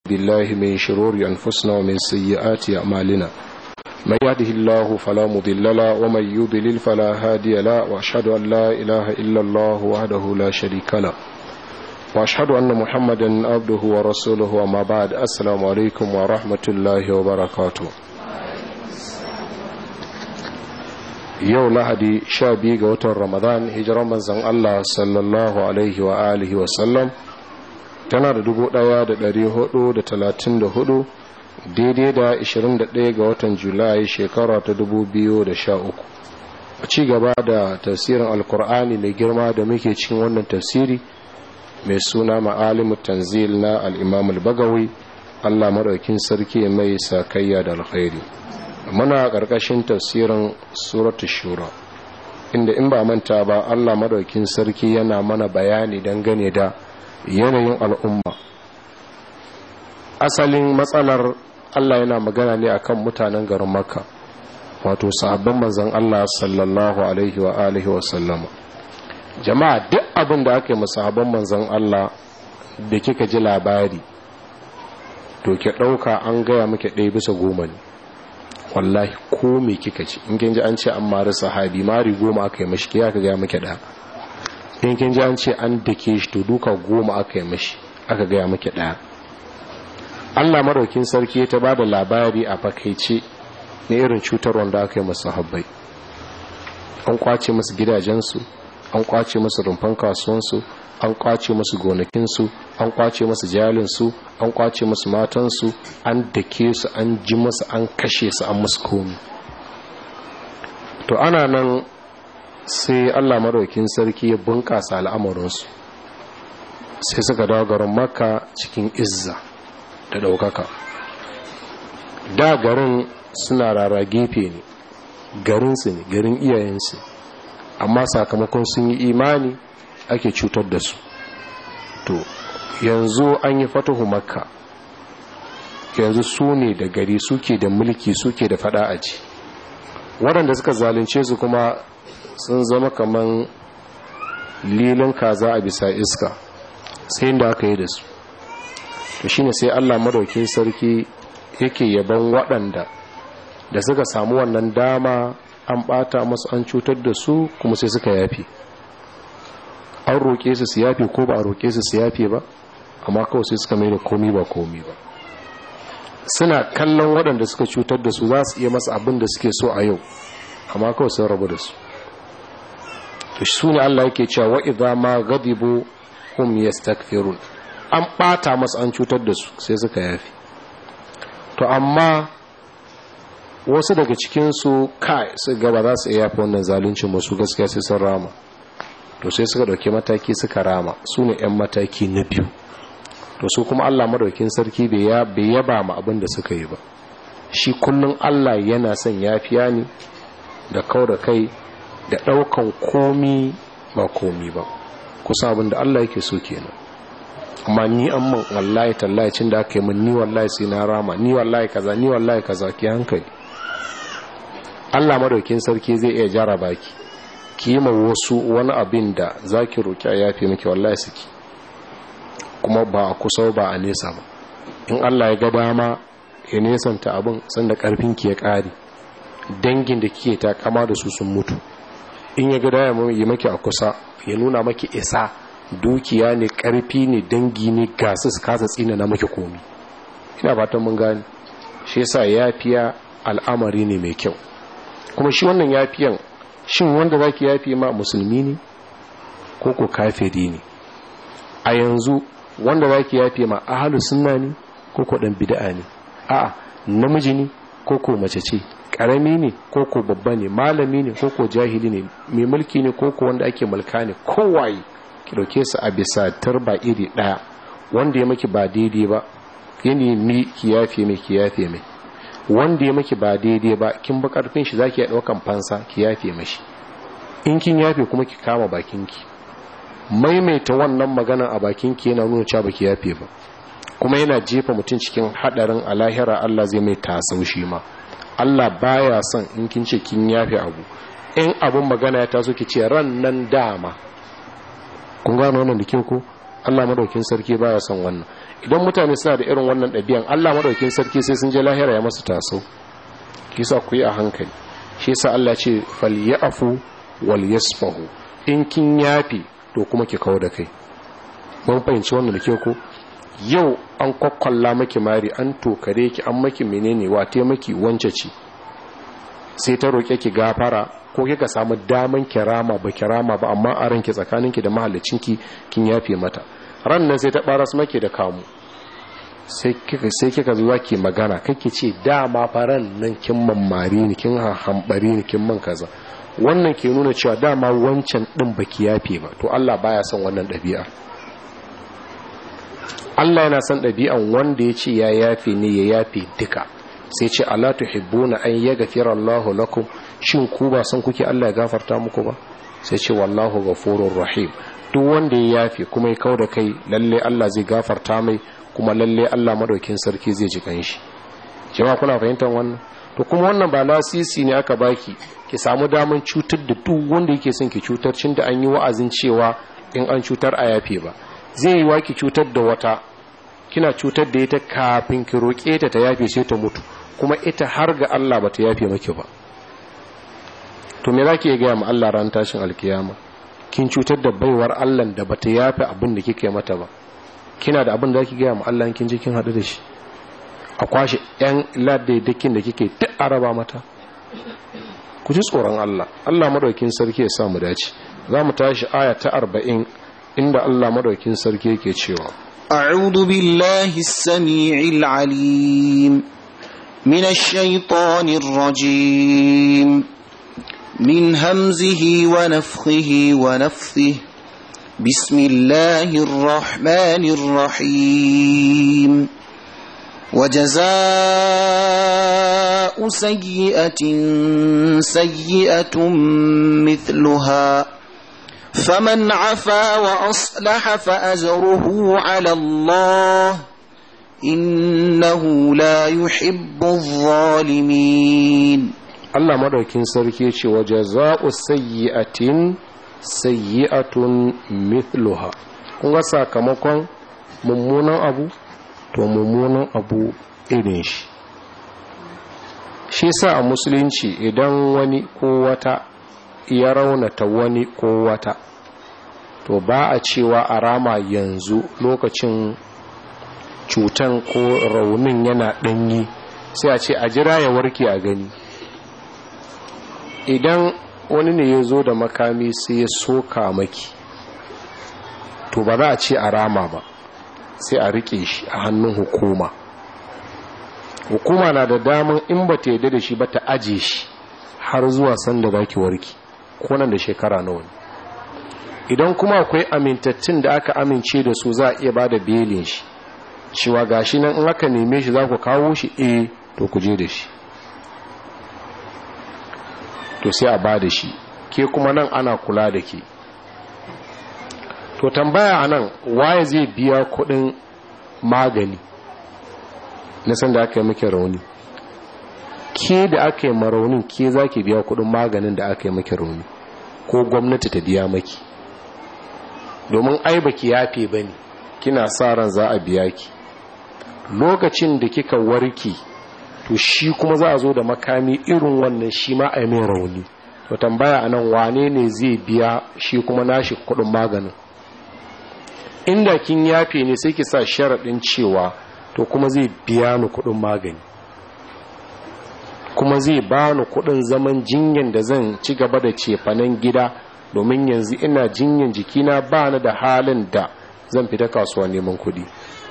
بالله من شرور أنفسنا ومن سيئات أعمالنا من يهده الله فلا مضل له ومن يضلل فلا هادي له وأشهد أن لا إله إلا الله وحده لا شريك له وأشهد أن محمدا عبده ورسوله وما بعد السلام عليكم ورحمة الله وبركاته yau lahadi sha biyu ga watan ramadan hijiran manzan Allah sallallahu alaihi wa alihi wasallam tana da dubu daya da dari hudu da talatin da hudu daidai da ishirin da daya ga watan julai shekara ta dubu biyu da sha uku a ci gaba da tafsirin alkur'ani mai girma da muke cikin wannan tafsiri mai suna ma'alimu tanzil na al'imamul bagawi allah maɗaukin sarki mai sakayya da alkhairi muna ƙarƙashin tafsirin suratu shura inda in ba manta ba allah madaukin sarki yana mana bayani dangane da yanayin al'umma asalin matsalar allah yana magana ne akan mutanen garin makka wato sahabban manzan allah sallallahu alaihi wa alihi wa sallama jama'a duk abin da aka yi sahabban manzan allah da kika ji labari to ke ɗauka an gaya muke ɗaya bisa goma ne wallahi ko me kika ci in kin ji an ce an mari sahabi mari goma aka yi mashi ya ka gaya miki da in kin ji an ce an dake shi to duka goma aka yi mashi aka gaya miki da Allah maraukin sarki ta bada labari a fakaice na irin cutar wanda aka yi masu sahabbai an kwace masu gidajensu an kwace masu rumfan kasuwansu an kwace masu gonakinsu an kwace masu jalinsu an kwace masu matansu an dake su an ji masu an kashe su an masu komi to ana nan sai allah maraukin sarki ya bunƙasa al'amuransu sai suka dawo garin maka cikin izza da ɗaukaka da garin suna rara gefe ne garinsu ne garin iyayensu amma sakamakon sun yi imani ake cutar da su to yanzu an yi fatahu makka yanzu su ne da gari suke da mulki suke da fada aji waɗanda suka zalunce su kuma sun zama kaman lilin kaza a bisa iska sai da aka yi da su to shine sai allah madaukin sarki yake yaban waɗanda da suka samu wannan dama an ɓata masu an cutar da su kuma sai suka yafi an roƙe su su yafe ko ba a roƙe su su yafe ba amma kawai sai suka mai da komi ba komi ba suna kallon waɗanda suka cutar da su za su iya masa abin da suke so a yau amma kawai sun rabu da su to su ne Allah yake cewa wa idza ma ghadibu hum yastaghfirun an ɓata masa an cutar da su sai suka yafe to amma wasu daga cikin su kai su gaba za su iya yafe wannan zaluncin masu gaskiya sai sun rama to sai suka dauke mataki suka rama su ne 'yan mataki na biyu to su kuma allah madaukin sarki bai yaba ma abin da suka yi ba shi kullum allah yana son yafiya ne da kau da kai da daukan komi ba komi ba kusa abin da allah yake so kenan amma ni an man wallahi tallahi cin da aka yi min ni wallahi sai na rama ni wallahi kaza ni wallahi kaza ki hankali allah madaukin sarki zai iya jaraba ki kima wasu wani abin da za ki roƙi a yafe miki wallahi suke kuma ba a kusa ba a nesa ba in allah ya ga dama ya nesanta abin sanda ƙarfinki ya ƙare dangin da kike ta kama da su sun mutu in ya ga dama yi maki a kusa ya nuna maki isa dukiya ne ƙarfi ne dangi ne gasu su kasa tsina na maki komi ina fatan mun gane shi yasa yafiya al'amari ne mai kyau kuma shi wannan yafiyan shin wanda za ki yafe ma musulmi ne ko ko kafiri ne a yanzu wanda za ki yafe ma ahalu sunna ne ko ko dan bid'a ne a'a namiji ne ko ko mace ce karami ne ko ko babba ne malami ne ko ko jahili ne mai mulki ne ko ko wanda ake mulka ne kowaye ki dauke su a bisa tarba iri daya wanda ya maki ba daidai ba ya nemi ki yafe mai ki yafe mai wanda ya maki ba daidai ba kin ba karfin shi zaki iya daukan fansa ki yafe mashi in kin yafe kuma ki kama bakinki maimaita wannan magana a bakinki yana nuna cewa baki yafe ba kuma yana jefa mutum cikin hadarin alahira Allah zai mai tasau shi ma Allah baya son in kin ce kin yafe abu in abun magana ya taso ki ce ran nan dama kun gano wannan da kyau ko Allah madaukin sarki baya son wannan idan mutane suna da irin wannan ɗabi'an Allah madaukin sarki sai sun je lahira ya masu taso kisa ku yi a hankali shi yasa Allah ce falyafu wal yasfahu in kin yafi to kuma ki kawo da kai mun fahimci wannan da ke ko yau an kwakwalla maki mari an tokare ki an maki menene wate maki wance ce sai ta roƙe ki gafara ko kika samu daman kirama ba kirama ba amma a ranki tsakaninki da mahallicinki kin yafe mata ran nan sai ta baras maki da kamu sai kika sai kika zuwa ki magana kake ce dama faran nan kin mammari ni kin hambari ni kin man kaza wannan ke nuna cewa dama wancan din baki yafe ba to Allah baya son wannan ɗabi'a Allah yana son ɗabi'an wanda ya ce ya yafe ne ya yafe duka sai ce Allah tuhibbuna an yaghfira Allahu lakum shin ku ba san kuke Allah ya gafarta muku ba sai ce wallahu ghafurur rahim duk wanda ya yafe kuma ya kauda kai lalle Allah zai gafarta mai kuma lalle Allah madaukin sarki zai ji kanshi jama'a kuna fahimtar wannan to kuma wannan ba lasisi ne aka baki ki samu daman cutar da duk wanda yake son ki cutar cin da an yi wa'azin cewa in an cutar a yafe ba zai yi wa ki cutar da wata kina cutar da ita kafin ki roƙe ta ta yafe sai ta mutu kuma ita har ga Allah ba ta yafe maki ba to me zaki ga mu Allah ran tashin alkiyama kin cutar da baiwar Allah da bata yafe abin da kike mata ba kina da abin da zaki ga mu Allah kin je kin hadu da shi a kwashe yan ladaidakin da kike duk araba mata ku ji tsoron Allah Allah madaukin sarki ya sa mu dace za mu tashi aya ta 40 inda Allah madaukin sarki yake cewa أعوذ بالله السميع العليم من الشيطان الرجيم من همزه ونفخه ونفثه بسم الله الرحمن الرحيم وجزاء سيئة سيئة مثلها فمن عفا وأصلح فأجره على الله إنه لا يحب الظالمين Allah madaukin sarki ce wa jaza'u sayyi'atin sayyi'atun mithluha kun ga sakamakon mummunan abu to mummunan abu irin shi shi sa a musulunci idan wani ko wata ya raunata wani ko wata to ba a cewa a rama yanzu lokacin cutan ko raunin yana ɗanyi sai a ce a jira ya warke a gani idan wani ne ya zo da makami sai ya soka maki to ba za a ce a rama ba sai a rike shi a hannun hukuma hukuma na da daman in ba ta yadda da shi ba ta aje shi har zuwa sanda za ki warki ko nan da shekara nawa ne idan kuma akwai amintattun da aka amince da su za a iya ba da belin shi cewa gashi nan in aka neme shi za ku kawo shi eh to ku je da shi to sai a ba da shi ke kuma nan ana kula da ke to tambaya a nan waye zai biya kudin magani na san da aka yi maki rauni ke da aka yi maraunin ke za ki biya kudin maganin da aka yi maki rauni ko gwamnati ta biya maki domin ai baki yafe ba ne kina sa ran za a biya ki lokacin da kika warke to shi kuma za a zo da makami irin wannan shi ma a mai rauni to tambaya a nan wane ne zai biya shi kuma nashi kudin maganin inda kin yafe ne sai ki sa sharaɗin cewa to kuma zai biya ni kudin magani kuma zai ba ni kudin zaman jinyan da zan ci gaba da cefanen gida domin yanzu ina jinyan jikina ba ni da halin da zan fita kasuwa neman kudi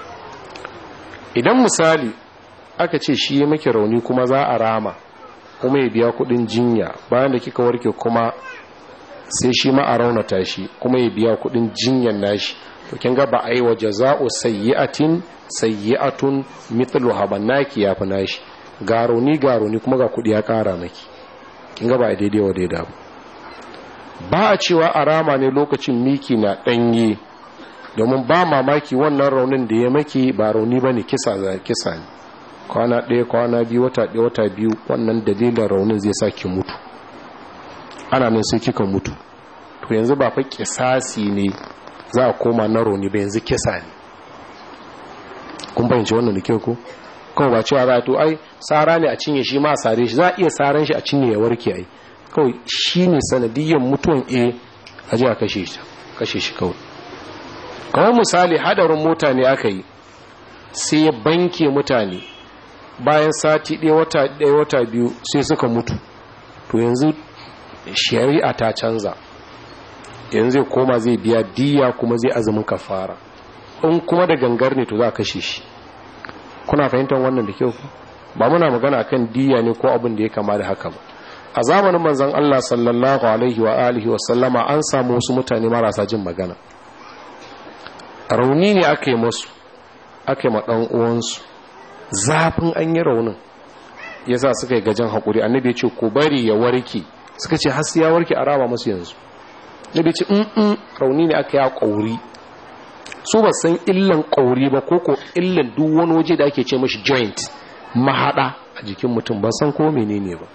idan misali aka ce shi ya maki rauni kuma za a rama kuma ya biya kudin jinya bayan da kika warke kuma sai shi ma a raunata shi kuma ya biya kudin jinyan nashi to kin ga ba a yi wa jaza'u sayyi'atin sayyi'atun mithluha banaki ya fi nashi ga rauni ga rauni kuma ga kudi ya kara maki kin ga ba a daidai wa daidai ba ba a cewa a rama ne lokacin miki na danye domin ba mamaki wannan raunin da ya maki ba rauni bane kisa za kisa ne kwana ɗaya kwana biyu wata ɗaya wata biyu wannan dalilin raunin zai sa ki mutu ana nan sai kika mutu to yanzu ba fa kisasi ne za a koma na rauni ba yanzu kisa ne kun fahimci wannan da kyau ko kawai ba cewa za a to ai tsara ne a cinye shi ma a sare shi za a iya saran shi a cinye ya warke ai kawai shi ne sanadiyyar mutuwan a a ji a kashe shi kashe shi kawai kawai misali hadarin mota ne aka yi sai ya banke mutane bayan sati ɗaya wata ɗaya wata biyu sai suka mutu to yanzu shari'a ta canza yanzu zai koma zai biya diya kuma zai azumin kafara in kuma da gangar ne to za a kashe shi kuna fahimtar wannan da kyau ba muna magana kan diya ne ko abin da ya kama da haka ba a zamanin manzon Allah sallallahu alaihi wa alihi wa sallama an samu wasu mutane marasa jin magana rauni ne aka yi masu aka yi ma dan uwansu zafin an yi raunin yasa suka yi gajen hakuri annabi ya ce ku bari ya warke suka ce har ya warke a raba masu yanzu nabi ce in rauni ne aka yi a ƙauri su ba san illan ƙauri ba ko ko illan duk wani waje da ake ce mashi joint mahaɗa a jikin mutum ba san ko menene ba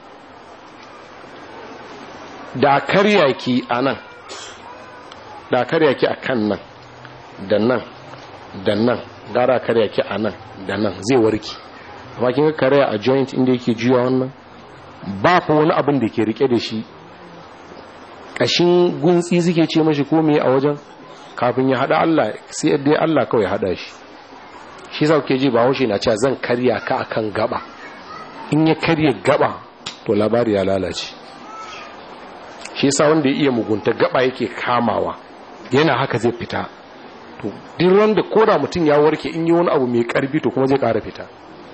da karya ki a nan da karya ki a kan nan da nan da nan gara karya ki a nan da nan zai warki amma kin ga karya a joint inda yake juya wannan ba fa wani abin da ke rike da shi kashin guntsi suke ce mashi komai a wajen kafin ya hada Allah sai yadda Allah kawai hada shi shi sa kuke ji ba haushe na cewa zan karya ka akan gaba in ya karya gaba to labari ya lalace shi sa wanda ya iya mugunta gaba yake kamawa yana haka zai fita to duk wanda koda mutum ya warke in yi wani abu mai karfi to kuma zai kara fita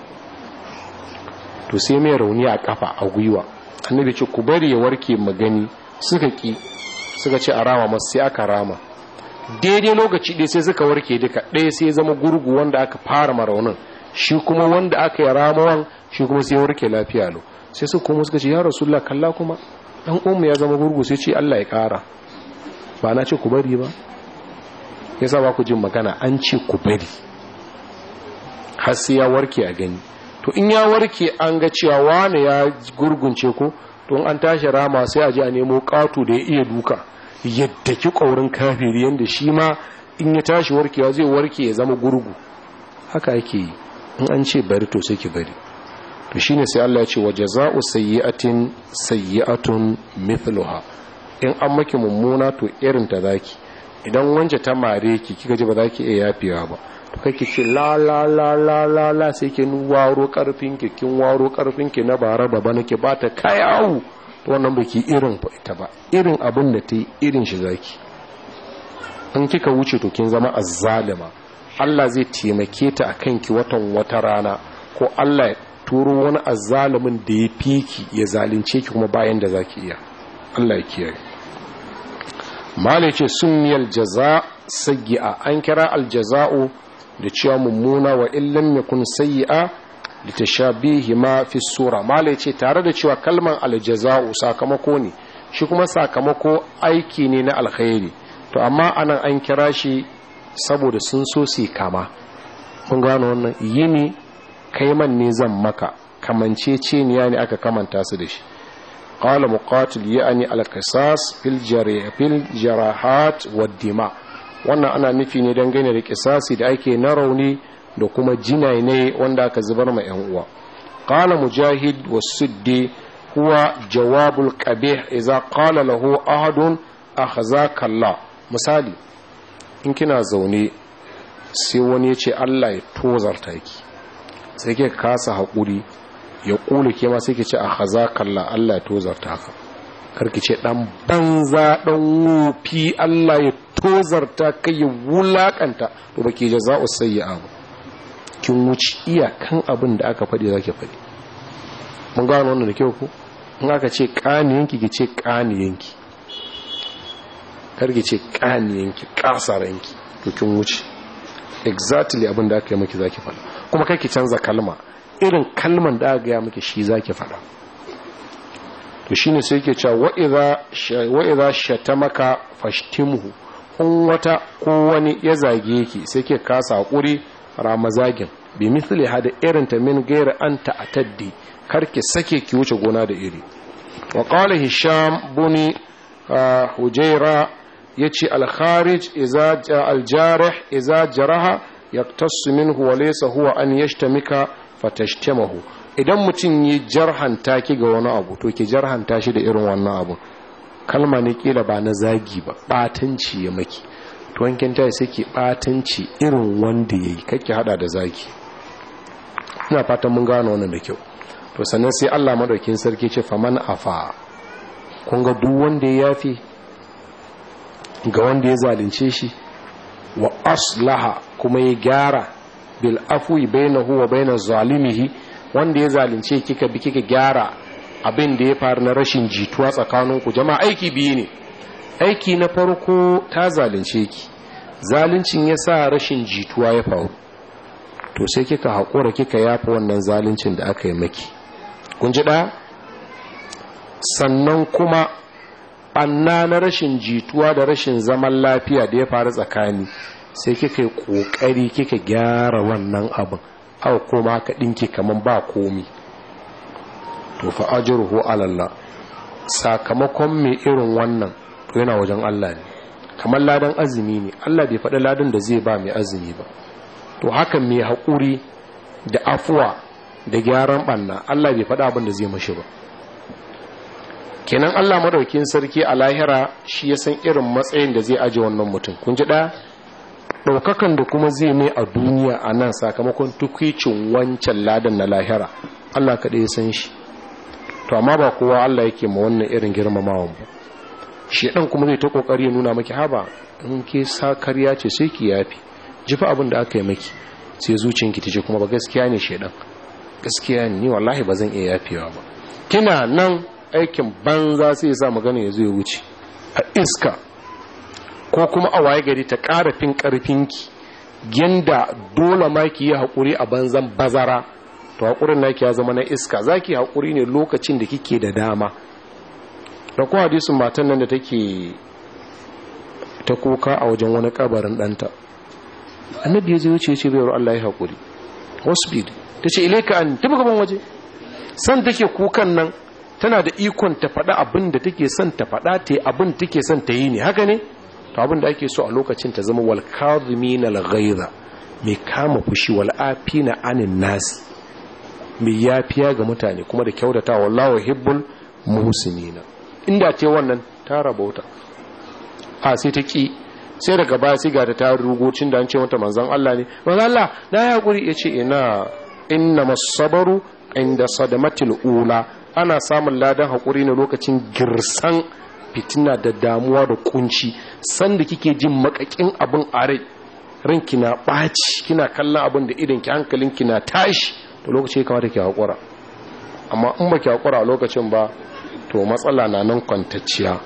to sai mai rauni a kafa a gwiwa annabi ce ku bari ya warke magani suka ki suka ce a rama masu sai aka rama daidai lokaci ɗaya sai suka warke duka ɗaya sai zama gurgu wanda aka fara maraunin shi kuma wanda aka yi ramawan shi kuma sai warke lafiya lo sai su kuma suka ce ya rasulullah kalla kuma dan umu ya zama gurgu sai ce Allah ya ƙara ba na ce ku bari ba yasa ba ku jin magana an ce ku bari har sai ya warke a gani to in ya warke an ga cewa wane ya gurgunce ko to an tashi rama sai a ji a nemo ƙato da ya iya duka yadda ki ƙaurin kafiri yadda shi ma in ya tashi warkewa zai warke ya zama gurgu haka yake yi in an ce bari to sai ki bari to shine sai Allah ya ce wa jaza'u sayyi'atin sayyi'atun mithluha in an maki mummuna to irin ta zaki idan wance ta mare ki kika ji ba za ki iya yafewa ba to kai ki ce la la la la la la sai ki waro karfin ki kin waro karfin ki na bara da bana ki ba ta kayawu to wannan baki irin ita ba irin abin da ta yi irin shi zaki in kika wuce to kin zama azzalima Allah zai taimake ta akan ki watan wata rana ko Allah ya turo wani azzalimin da ya fiki ya zalunce ki kuma bayan da zaki iya Allah ya kiyaye malai ce sunniyal jaza sayyi'a an kira aljaza'u da cewa mummuna wa illam yakun sayyi'a litashabihi ma fi sura malai ce tare da cewa kalman aljaza'u sakamako ne shi kuma sakamako aiki ne na alkhairi to amma anan an kira shi saboda sun so su kama mun gano wannan yini kai man ne zan maka kamanceceniya ne aka kamanta su da shi qala muqatil ya'ni al-qisas fil fil jarahat wad dima wannan ana nufi ne dangane da kisasi da ake na rauni da kuma jinai ne wanda aka zubar ma yan uwa qala mujahid was-suddi huwa jawabul qabih idza qala lahu ahadun akhzaka Allah misali in kina zaune sai wani ya ce Allah ya tozarta ki sai ke kasa haƙuri ya ƙule ke ma sai ke ce a haza kalla Allah ya tozarta ka karki ce ɗan banza ɗan wofi Allah ya tozarta ka ya wulaƙanta to ba ke jaza'u sayyi abu kin wuce iyakan abin da aka faɗi za ki faɗi mun gano wannan da kyau ko in aka ce ƙaniyanki ki ce ƙaniyanki karki ce ƙaniyanki ƙasaranki to kin wuce exactly abin da aka yi maki zaki faɗa kuma kai ki canza kalma irin kalman da aka gaya maki shi zaki faɗa to shine sai yake cewa wa idza wa idza shatamaka fashtimhu in wata ko wani ya zage ki sai ke kasa hakuri ramazagin bi mithli hada irin ta min gaira an ta'taddi kar ki sake ki wuce gona da iri wa qala hisham buni hujaira yace al-kharij idza al-jarih idza jaraha yaktassu minhu wa laysa huwa an yashtamika fatashtamahu idan mutum yi jarhanta ki ga wani abu to ki jarhanta shi da irin wannan abu kalma ne kila ba na zagi ba batanci ya maki to wankin ta sai ki batanci irin wanda yayi kake hada da zagi ina fatan mun gano wannan da kyau to sannan sai Allah madaukin sarki ce faman afa kun ga duk wanda ya yafi ga wanda ya zalunce shi wa aslaha kuma ya gyara bil afwi bainahu wa bainaz zalimihi wanda ya zalunce kika bi kika gyara abin da ya faru na rashin jituwa tsakaninku jama'a aiki biyu ne aiki na farko ta zalunce ki zaluncin ya sa rashin jituwa ya faru to sai kika haƙura kika yafa wannan zaluncin da aka yi maki kun ji ɗaya sannan kuma ɓanna na rashin jituwa da rashin zaman lafiya da ya faru tsakani sai kika yi ƙoƙari kika gyara wannan abin aka koma ka ɗinki kamar ba komi to fa ajruhu ala Allah sakamakon mai irin wannan to yana wajen Allah ne kamar ladan azumi ne Allah bai faɗi ladan da zai ba mai azumi ba to hakan mai haƙuri da afuwa da gyaran ɓanna Allah bai faɗi abin da zai mashi ba kenan Allah madaukin sarki a lahira shi ya san irin matsayin da zai aje wannan mutum kun ji ɗaya ɗaukakan da kuma zai mai a duniya a nan sakamakon tukwicin wancan ladan na lahira Allah kaɗai ya san shi to amma ba kowa Allah yake ma wannan irin girmamawan ba shi ɗan kuma zai ta ƙoƙari ya nuna maki haba in ke sa karya ce sai ki yafi jifa abin da aka yi maki sai zuciyanki ta ce kuma ba gaskiya ne shedan gaskiya ne ni wallahi ba zan iya yafewa ba kina nan aikin banza sai ya sa magana ya zo ya wuce a iska ko kuma a waye gari ta ƙara fin ƙarfinki yanda dole ma ki yi haƙuri a banzan bazara to haƙurin naki ya zama na iska za ki haƙuri ne lokacin da kike da dama da kuma hadisun matan nan da take ta kuka a wajen wani kabarin ɗanta annabi ya zai wuce ce bayar Allah ya haƙuri wasbid ta ce ilaika an tafi gaban waje san take kukan nan tana da ikon ta faɗa abin da take son ta faɗa ta yi abin take son ta yi ne haka ne to abin da ake so a lokacin ta zama wal kadhimin al ghaiza mai kama fushi wal afina anin nas mai yafiya ga mutane kuma da kyautata wallahu hibbul muhsinina inda ce wannan ta rabauta a sai ta ki sai daga baya sai ga ta rugocin da an ce mata manzon Allah ne manzon Allah na ya hakuri yace ina inna masabaru inda sadamatil ula ana samun ladan hakuri ne lokacin girsan fitina da damuwa da kunci sanda kike jin makakin abin a rai ranki na ɓaci kina kallon abin da idan ki hankalin ki na tashi to lokaci ya kamata ki haƙura amma in ba ki haƙura a lokacin ba to matsala na nan kwantacciya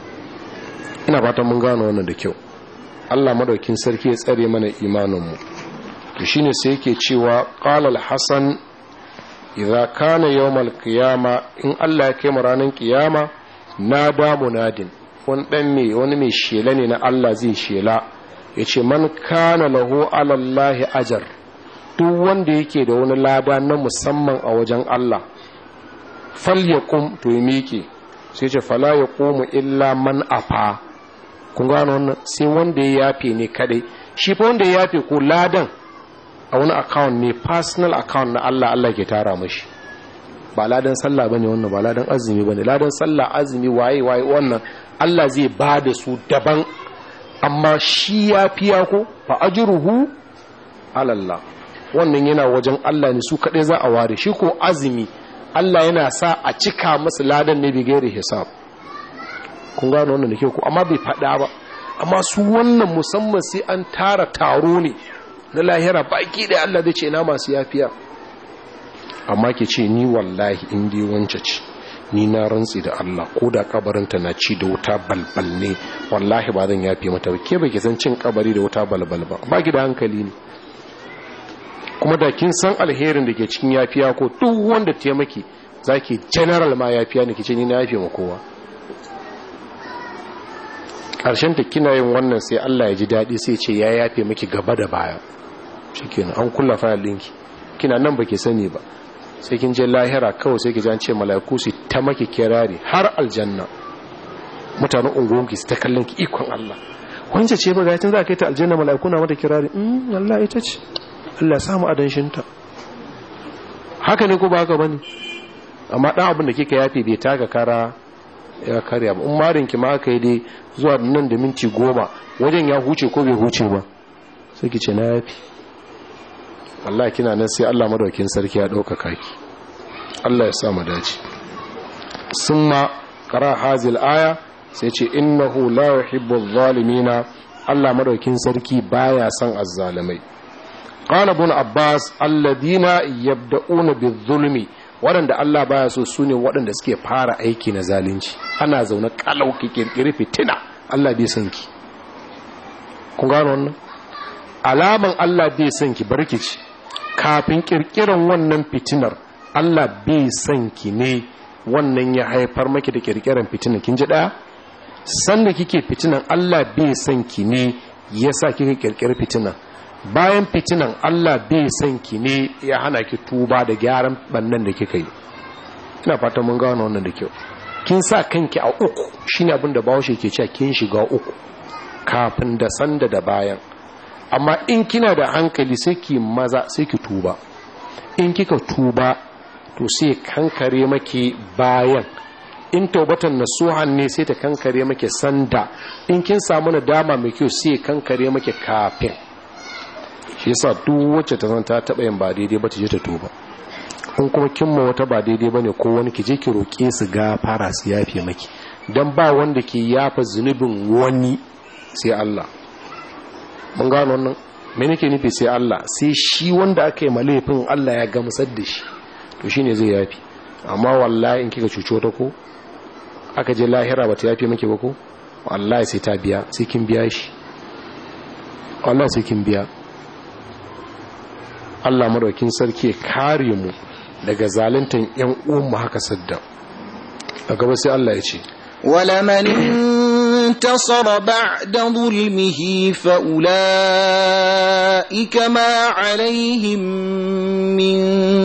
ina fatan mun gano wannan da kyau Allah madaukin sarki ya tsare mana imaninmu to shine sai yake cewa qala al-hasan idza kana yawmal qiyama in Allah ya kai mu ranar kiyama nada munadin wani dan me wani mai shela ne na Allah zai shela yace man kana lahu ala Allah ajar duk wanda yake da wani lada na musamman a wajen Allah falyakum to ya miƙe sai ce fala yaqumu illa man afa kun gano wannan sai wanda ya yafe ne kadai shi fa wanda ya yafe ko ladan a wani account ne personal account na Allah Allah ke tara mashi ba ladan sallah bane wannan ba ladan azumi bane ladan sallah azumi waye waye wannan Allah zai ba da su daban amma shi ya fiya ko fa ajruhu ala Allah wannan yana wajen Allah ne su kadai za a ware shi ko azumi Allah yana sa a cika masa ladan ne bigere hisab kun gano wannan da ke ku amma bai faɗa ba amma su wannan musamman sai an tara taro ne na lahira baki da Allah zai ce na masu yafiya amma ke ce ni wallahi in dai wance ce ni na rantsi da Allah ko da kabarinta na ci da wuta balbal ne wallahi ba zan yafe mata ba ke ba ki san cin kabari da wuta balbal ba ba ki da hankali ne kuma da kin san alherin da ke cikin yafiya ko duk wanda taimaki zaki general ma yafiya ne kice ni na yafe ma kowa karshen ta kina yin wannan sai Allah ya ji daɗi sai ce ya yafe miki gaba da baya shikenan an kulla fayil ɗinki kina nan baki sani ba sai kin je lahira kawai sai ki ji an ce mala'iku su ta maki kirari har aljanna mutanen unguwanki su ta kallon ki ikon Allah wance ce ba gaitin za a kai ta aljanna mala'iku na mata kirari mm Allah ita ce Allah samu adanshinta haka ne ko ba haka bane amma dan abin da kika yafi bai taka kara ya karya ba in marin ki ma aka yi dai zuwa nan da minti goma wajen ya huce ko bai huce ba sai ki ce na yafi Allah kina nan sai Allah madaukin sarki ya dauka kaki Allah ya sa mu dace summa qara hazil aya sai ce innahu la yuhibbu adh-dhalimina Allah madaukin sarki baya son azzalimai qala ibn abbas alladina yabda'una bizulmi waɗanda Allah baya so sune waɗanda suke fara aiki na zalunci ana zaune kalau ki kirkiri fitina Allah bai son ki kun gano wannan alaman Allah bai son ki barkici kafin kirkiran wannan fitinar Allah bai son ki ne wannan ya haifar maki da kirkiran fitinar kin ji daya sanda kike fitinan Allah bai son ki ne yasa kika kirkiri fitinan bayan fitinan Allah bai son ki ne ya hana ki tuba da gyaran bannan da kika yi ina fata mun gano wannan da kyau kin sa kanki a uku shine abin da Bahaushe ke cewa kin shiga uku kafin da sanda da bayan amma in kina da hankali sai ki maza sai ki tuba in kika tuba to sai kankare maki bayan in taubatan nasuhan ne sai ta kankare maki sanda in kin samu nadama mai kyau sai kankare maki kafin shi yasa duk wacce ta san ta taba yin ba daidai ba ta je ta tuba in kuma kin ma wata ba daidai bane ko wani ki je ki roke su gafara su yafe maki dan ba wanda ke yafa zunubin wani sai Allah mun gano wannan me nake nufi sai Allah sai shi wanda aka yi malefin Allah ya gamsar da shi to shine zai yafi amma wallahi in kika cuci wata ko aka je lahira ba ta yafe maki ba ko wallahi sai ta biya sai kin biya shi wallahi sai kin biya Allah madaukin sarki ya kare mu daga zaluntan yan uwan mu haka sadda a gaba sai Allah ya ce ولمن انتصر بعد ظلمه فأولئك ما عليهم من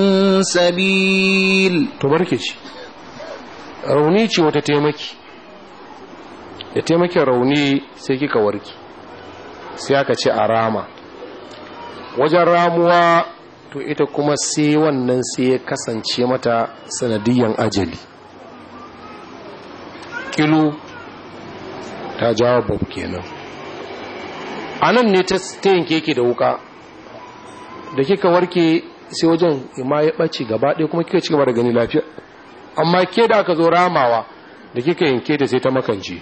سبيل to barke ci rauni ce wata taimaki da taimakin rauni sai kika warki sai aka ce a rama wajen ramuwa to ita kuma sai wannan sai ya kasance mata sanadiyan ajali kilu ta jawo babu kenan a nan ne ta yanke ke da wuka da kika warke sai wajen ima ya ɓace gaba ɗaya kuma kika ci gaba da gani lafiya amma ke da aka zo ramawa da kika yanke ta sai ta makance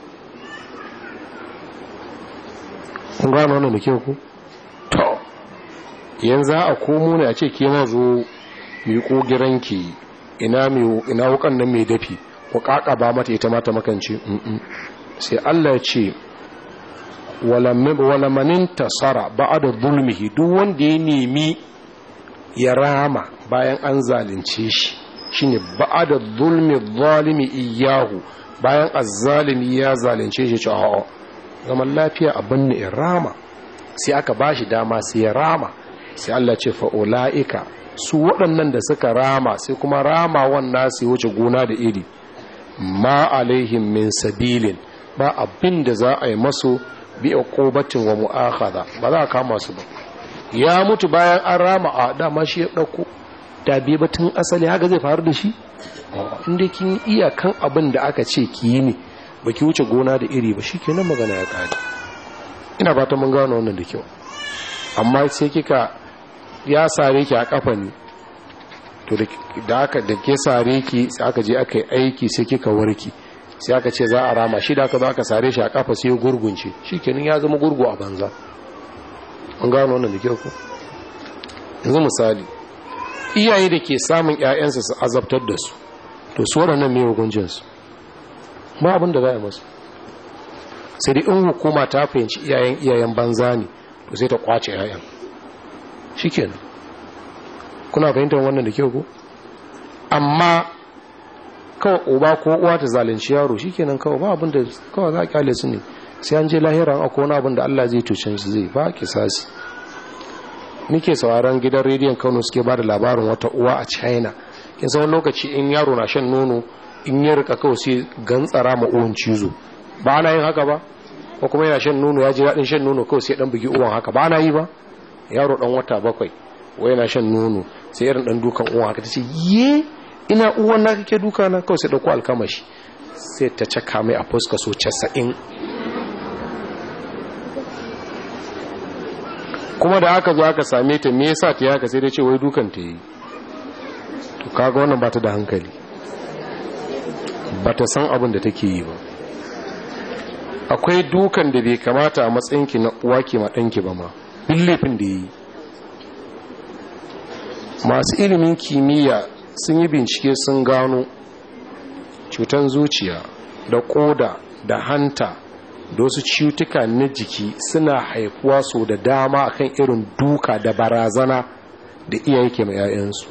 kun gano wannan da ke ku to yanzu a komo ne a ce ke ma zo miƙo giranki ina ina wukan nan mai dafi ku ba mata ita mata makance sai Allah ya ce walamanin tasara ba'ada zulmihi duk wanda ya nemi ya rama bayan an zalunce shi shine ba'ada zulmi zalimi iyahu bayan azzalimi ya zalunce shi ce a'a zaman lafiya abin ne in rama sai aka bashi dama sai ya rama sai Allah ce fa ulaika su waɗannan da suka rama sai kuma rama wannan su wuce gona da iri ma alaihim min sabilin ba abin da za a yi masu bi uqubatin wa mu'akhadha ba za a kama su ba ya mutu bayan an rama a dama shi ya dauko da bi batun asali haka zai faru da shi inda kin iya kan abin da aka ce ki yi ne baki wuce gona da iri ba shikenan magana ya kare ina fata mun gano wannan da kyau amma sai kika ya sare ki a kafa ne to da aka da ke sare ki sai aka je aka yi aiki sai kika warki sai aka ce za a rama shi da aka zo aka sare shi a kafa sai gurgunce shikenan ya zama gurgu a banza an gano wannan da kyau ko yanzu misali iyaye da ke samun ƴaƴansu su azabtar da su to su waɗannan mai hukuncin su ba abin da za a yi masu sai dai in hukuma ta fahimci iyayen iyayen banza ne to sai ta kwace ƴaƴan shikenan kuna fahimtar wannan da kyau ko amma kawai uba ko uwa ta zalunci yaro shikenan kawai ba abin da kawai za a kyale su ne sai an je lahira akwai wani abin da Allah zai tucin su zai ba kisasi nike sauraron gidan rediyon Kano suke ba da labarin wata uwa a China kin san lokaci in yaro na shan nono in ya rika kawai sai gantsara ma uwan cizo ba ana yin haka ba ko kuma yana shan nono ya ji daɗin shan nono kawai sai dan bugi uwan haka ba ana yi ba yaro dan wata bakwai wai yana shan nono sai irin dan dukan uwan haka tace ye ina uwan na kake duka na kawai sai dauko alkamashi sai ta caka mai a fuska so 90 kuma da aka zo aka same ta me yasa ta haka sai dai ce wai dukan ta yi to kaga wannan ba ta da hankali ba ta san abin da take yi ba akwai dukan da bai kamata a matsayinki na uwa ke maɗanki ba ma billifin da yi masu ilimin kimiyya sun yi bincike sun gano cutan zuciya da koda da hanta da wasu cutuka na jiki suna haifuwa so da dama akan irin duka da barazana da iyaye ke mai 'ya'yansu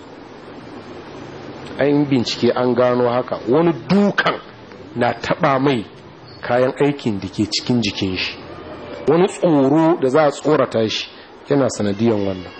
an bincike an gano haka wani dukan na taba mai kayan aikin da ke cikin jikin shi wani tsoro da za a tsorata shi yana sanadiyan wannan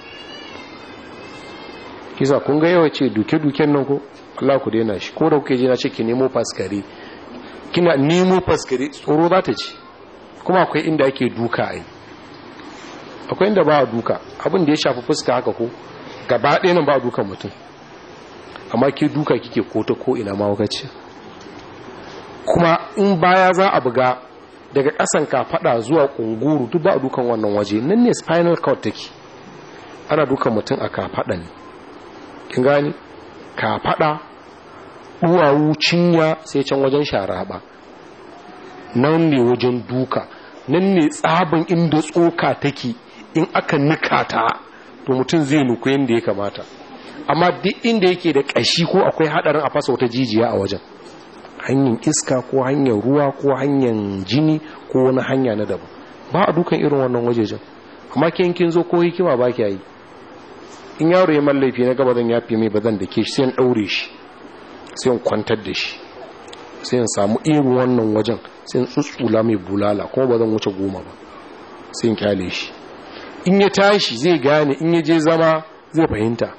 kisa kun ga yawa ce duke-duken nan ko Allah ku daina shi ko da kuke ji na ce ki nemo faskare kina nemo faskare tsoro za ta ci kuma akwai inda ake duka ai akwai inda ba a duka abin da ya shafi fuska haka ko gaba ɗaya nan ba a dukan mutum amma ke duka kike ko ta ko ina mawakaci kuma in baya za a buga daga ƙasan kafaɗa zuwa ƙunguru duk ba a dukan wannan waje nan ne spinal cord take ana dukan mutum a kafaɗa ne kin gani kafaɗa duwawu cinya sai can wajen sharaba nan ne wajen duka nan ne tsabin inda tsoka take in aka nika ta to mutum zai nuku yadda ya kamata amma duk inda yake da ƙashi ko akwai haɗarin a fasa wata jijiya a wajen hanyar iska ko hanyar ruwa ko hanyar jini ko wani hanya na daban ba a dukan irin wannan wajejen amma kin zo ko hikima ba ki yi in yaro ya mallafi na gaba zan yafi mai ba zan da ke shi sai in ɗaure shi sai in kwantar da shi sai in samu irin wannan wajen sai in tsutsula mai bulala kuma ba zan wuce goma ba sai in kyale shi in ya tashi zai gane in ya je zama zai fahimta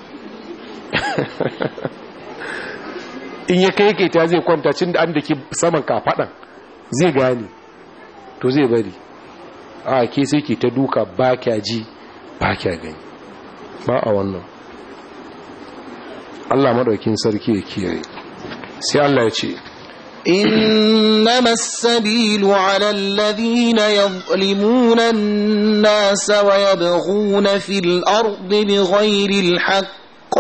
in ya kai kai ta zai kwanta cin da an da ke saman kafaɗan zai gane to zai bari a ke sai ke ta duka ba kya ji ba kya gani ba a wannan Allah madaukin sarki ya kiyaye sai Allah ya ce إنما السبيل على الذين يظلمون الناس ويبغون في الأرض بغير الحق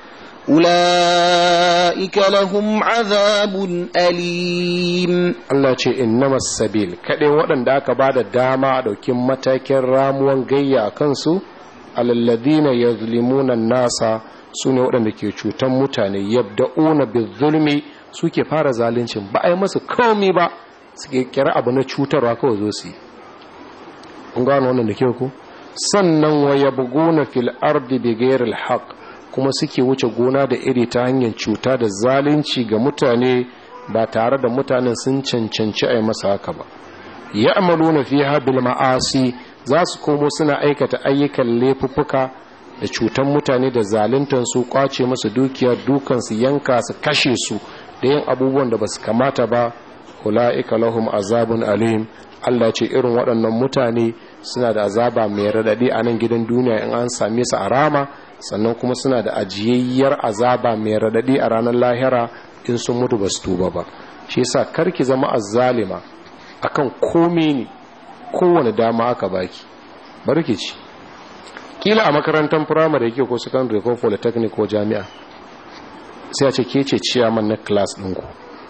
أولئك لهم عذاب أليم Allah ce innama sabil kaɗai waɗanda aka ba da dama a ɗaukin matakin ramuwan gayya a kansu alalladina yazlimuna nasa su ne waɗanda ke cutan mutane yabda'una bizulmi suke fara zaluncin ba a yi masu komi ba suke kira abu na cutarwa kawai zo su yi kun gano wannan da kyau ku sannan wa yabguna fil ardi bighairil haqq kuma suke wuce gona da iri ta hanyar cuta da zalunci ga mutane ba tare da mutanen sun cancanci a yi masa haka ba ya amalu na fi bil ma'asi za su komo suna aikata ayyukan laifuffuka da cutan mutane da zaluntar su kwace masu dukiya dukan su yanka su kashe su da yin abubuwan da ba su kamata ba ula'ika lahum azabun alim Allah ce irin waɗannan mutane suna da azaba mai raɗaɗi a nan gidan duniya in an same su a rama sannan kuma suna da ajiyayyar azaba mai raɗaɗi a ranar lahira in sun mutu ba su tuba ba shi yasa karki zama azzalima akan kome ne kowane dama aka baki barki ci kila a makarantar firamare yake ko secondary ko polytechnic ko jami'a sai a ce ke ce ciyaman na class ɗinku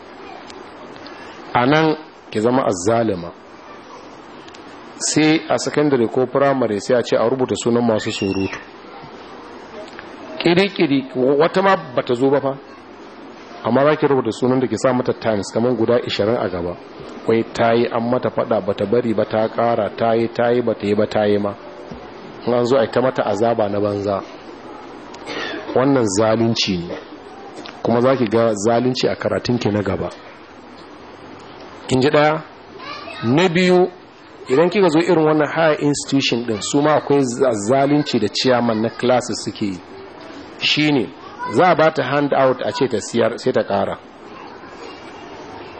a nan ki zama azzalima sai a secondary ko firamare sai a ce a rubuta sunan masu surutu kiri-kiri wata ma bata zo ba fa amma za ki rubuta sunan da ke sa mata times kamar guda 20 a gaba wai ta yi an mata fada bata bari ba ta kara ta yi ta yi bata yi ba ta yi ma an zo a ta mata azaba na banza wannan zalunci ne kuma za ki ga zalunci a karatunki na gaba kin ji daya na biyu idan kika zo irin wannan higher institution din su ma akwai zalunci da ciyaman na classes suke yi shine za a ba ta hand out a ce ta siyar sai ta kara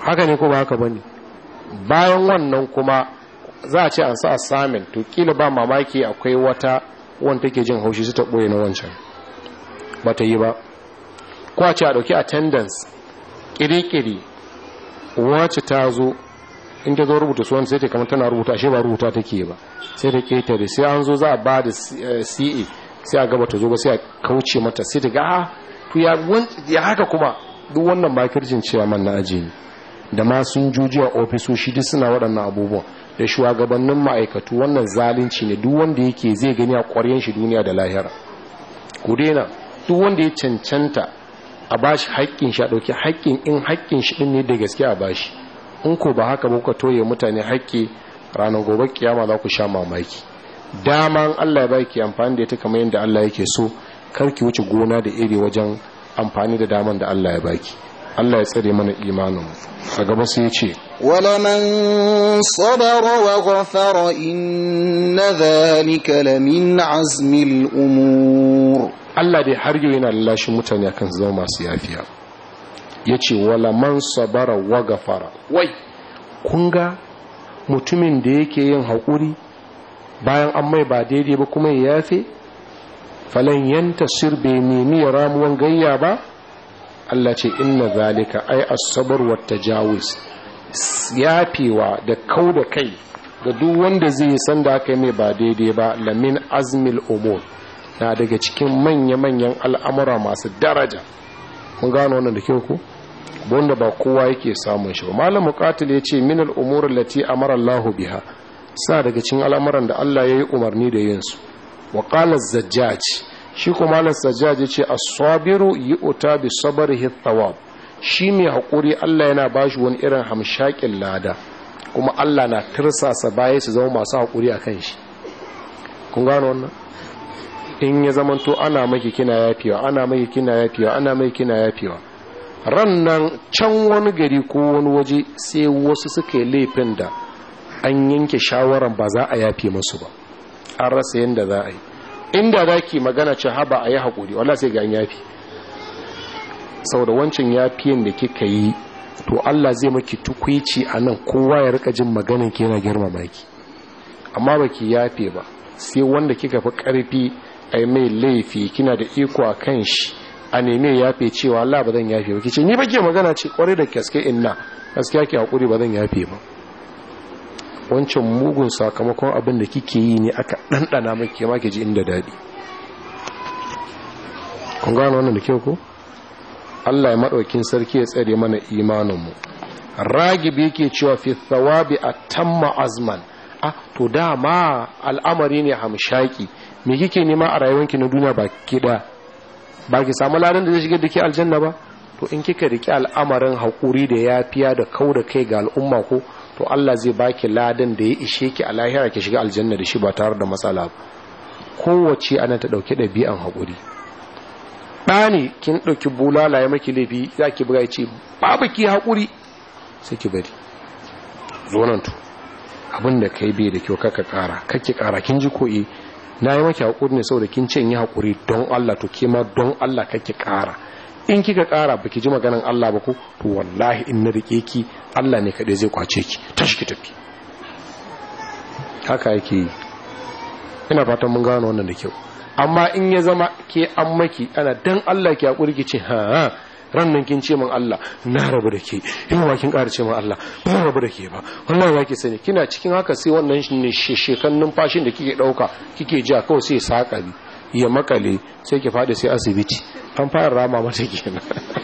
haka ne ko ba haka bane bayan wannan kuma za a ce an sa assignment to kila ba mamaki akwai wata wanda take jin haushi su ta boye na wancan ba ta yi ba ko a ce a dauki attendance kiri-kiri wacce ta zo in ta zo rubuta suwan sai ta kamar tana rubuta ashe ba rubuta take ba sai ta ketare sai an zo za a ba da ce sai a gaba ta zo ba sai a kauce mata sai ta ga a to ya haka kuma duk wannan makirjin cewa man na aji ne da ma sun juji a ofisoshi duk suna waɗannan abubuwan da shugabannin ma'aikatu wannan zalunci ne duk wanda yake zai gani a ƙwaryen shi duniya da lahira ku daina duk wanda ya cancanta a bashi haƙƙin shi a ɗauki haƙƙin in haƙƙin shi ɗin ne da gaske a bashi in ko ba haka ba kuka toye mutane haƙƙi ranar gobe kiyama za ku sha mamaki dama Allah ya baki amfani da ita kamar yadda Allah yake so kar ki wuce gona da iri wajen amfani da daman da Allah ya baki Allah ya tsare mana imanin a gaba sai ya ce ولمن صبر وغفر إن ذلك لمن عزم الأمور Allah dai har yau yana lallashin mutane akan su zama masu yafiya ya ce wala man sabara wa gafara wai kun ga mutumin da yake yin haƙuri bayan an mai ba daidai ba kuma ya yafe falan yanta sir bai nemi ya ramuwan gayya ba Allah ce inna zalika ai asabar wa tajawuz yafewa da kau da kai ga duk wanda zai san da aka yi mai ba daidai ba lamin azmil umur na daga cikin manya-manyan al'amura masu daraja mun gano wannan da kyau ku wanda ba kowa yake samun shi ba malam muqatil ya ce min al'umur lati amara Allah biha sa daga cikin al'amuran da Allah ya yi umarni da yin su wa qala zajjaj shi kuma malam zajjaj ya ce as-sabiru yu'ta bi sabrihi thawab shi mai hakuri Allah yana bashi wani irin hamshakin lada kuma Allah na tirsasa baya su zama masu hakuri akan shi kun gano wannan in ya zamanto ana maki kina yafewa ana maki kina yafewa ana maki kina yafewa ran nan can wani gari ko wani waje sai wasu suka yi laifin da an yanke shawaran ba za a yafe musu ba an rasa yadda za a yi inda za ki magana ce haba a yi haƙuri wala sai ga an yafi saboda wancan yafiyan da kika yi to Allah zai maki tukwici a nan kowa ya rika jin maganin ki yana girmama ki amma baki yafe ba sai wanda kika fi ƙarfi ai mai laifi kina da iko a kan shi a neme yafe cewa Allah ba zan yafe ba kice ni bake magana ce kware da gaske inna gaskiya ki hakuri ba zan yafe ba wancan mugun sakamakon abin da kike yi ne aka dandana miki ma ji inda dadi kun gano wannan da kyau ko Allah ya madaukin sarki ya tsare mana imanin mu ragibi yake cewa fi thawabi atamma azman ah to dama al'amari ne hamshaki me kike nema a rayuwanki na duniya ba kida ba ki samu ladan da zai shiga da ke aljanna ba to in kika riki al'amarin haƙuri da yafiya da kau da kai ga al'umma ko to Allah zai baki ladan da ya ishe ki a lahira ki shiga aljanna da shi ba tare da matsala ba kowace ana ta ɗauki ɗabi'an haƙuri ɗani kin ɗauki bulala ya maki laifi za ki buga ce babu ki haƙuri sai ki bari zo nan to abin da kai bai da kyau kaka ƙara kake ƙara kin ji ko eh na yi maki haƙuri ne saboda kin ce yi haƙuri don Allah to kima don Allah kake ƙara in kika ƙara baki ji maganan Allah ba ko to wallahi in na rike ki Allah ne kaɗai zai kwace ki tashi ki tafi haka yake yi ina fatan mun gano wannan da kyau amma in ya zama ke an maki ana dan Allah ki haƙuri ki ce ha ran nan kin ce min Allah na rabu da ke yau ba kin ƙara ce min Allah ba rabu da ke ba wallahi ba ki sani kina cikin haka sai wannan ne shekan numfashin da kike ɗauka kike ja kawai sai saƙari ya makale sai ki faɗi sai asibiti an fara rama mata kenan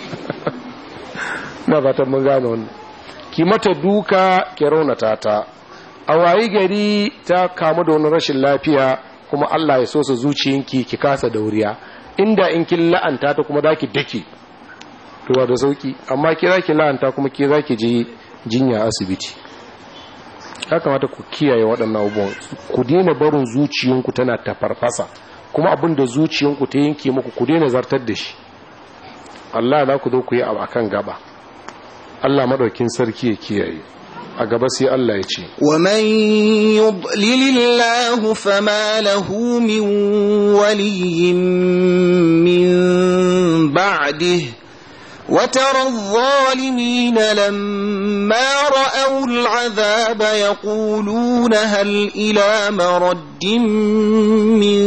na fatan mun gane wannan ki mata duka ki raunata ta a wayi gari ta kamu da wani rashin lafiya kuma Allah ya so su zuciyanki ki kasa dauriya inda in kin la'anta ta kuma zaki dake to da sauki amma ki zaki la'anta kuma ki zaki je jinya asibiti ya kamata ku kiyaye waɗannan abubuwan ku daina barin zuciyanku tana ta farfasa kuma abin da zuciyanku ta yanke muku ku daina zartar da shi Allah za ku zo ku yi abu akan gaba Allah madaukin sarki ya kiyaye a gaba sai Allah ya ce ومن يضلل الله فما له من ولي من بعده وترى الظالمين لما رأوا العذاب يقولون هل إلى مرد من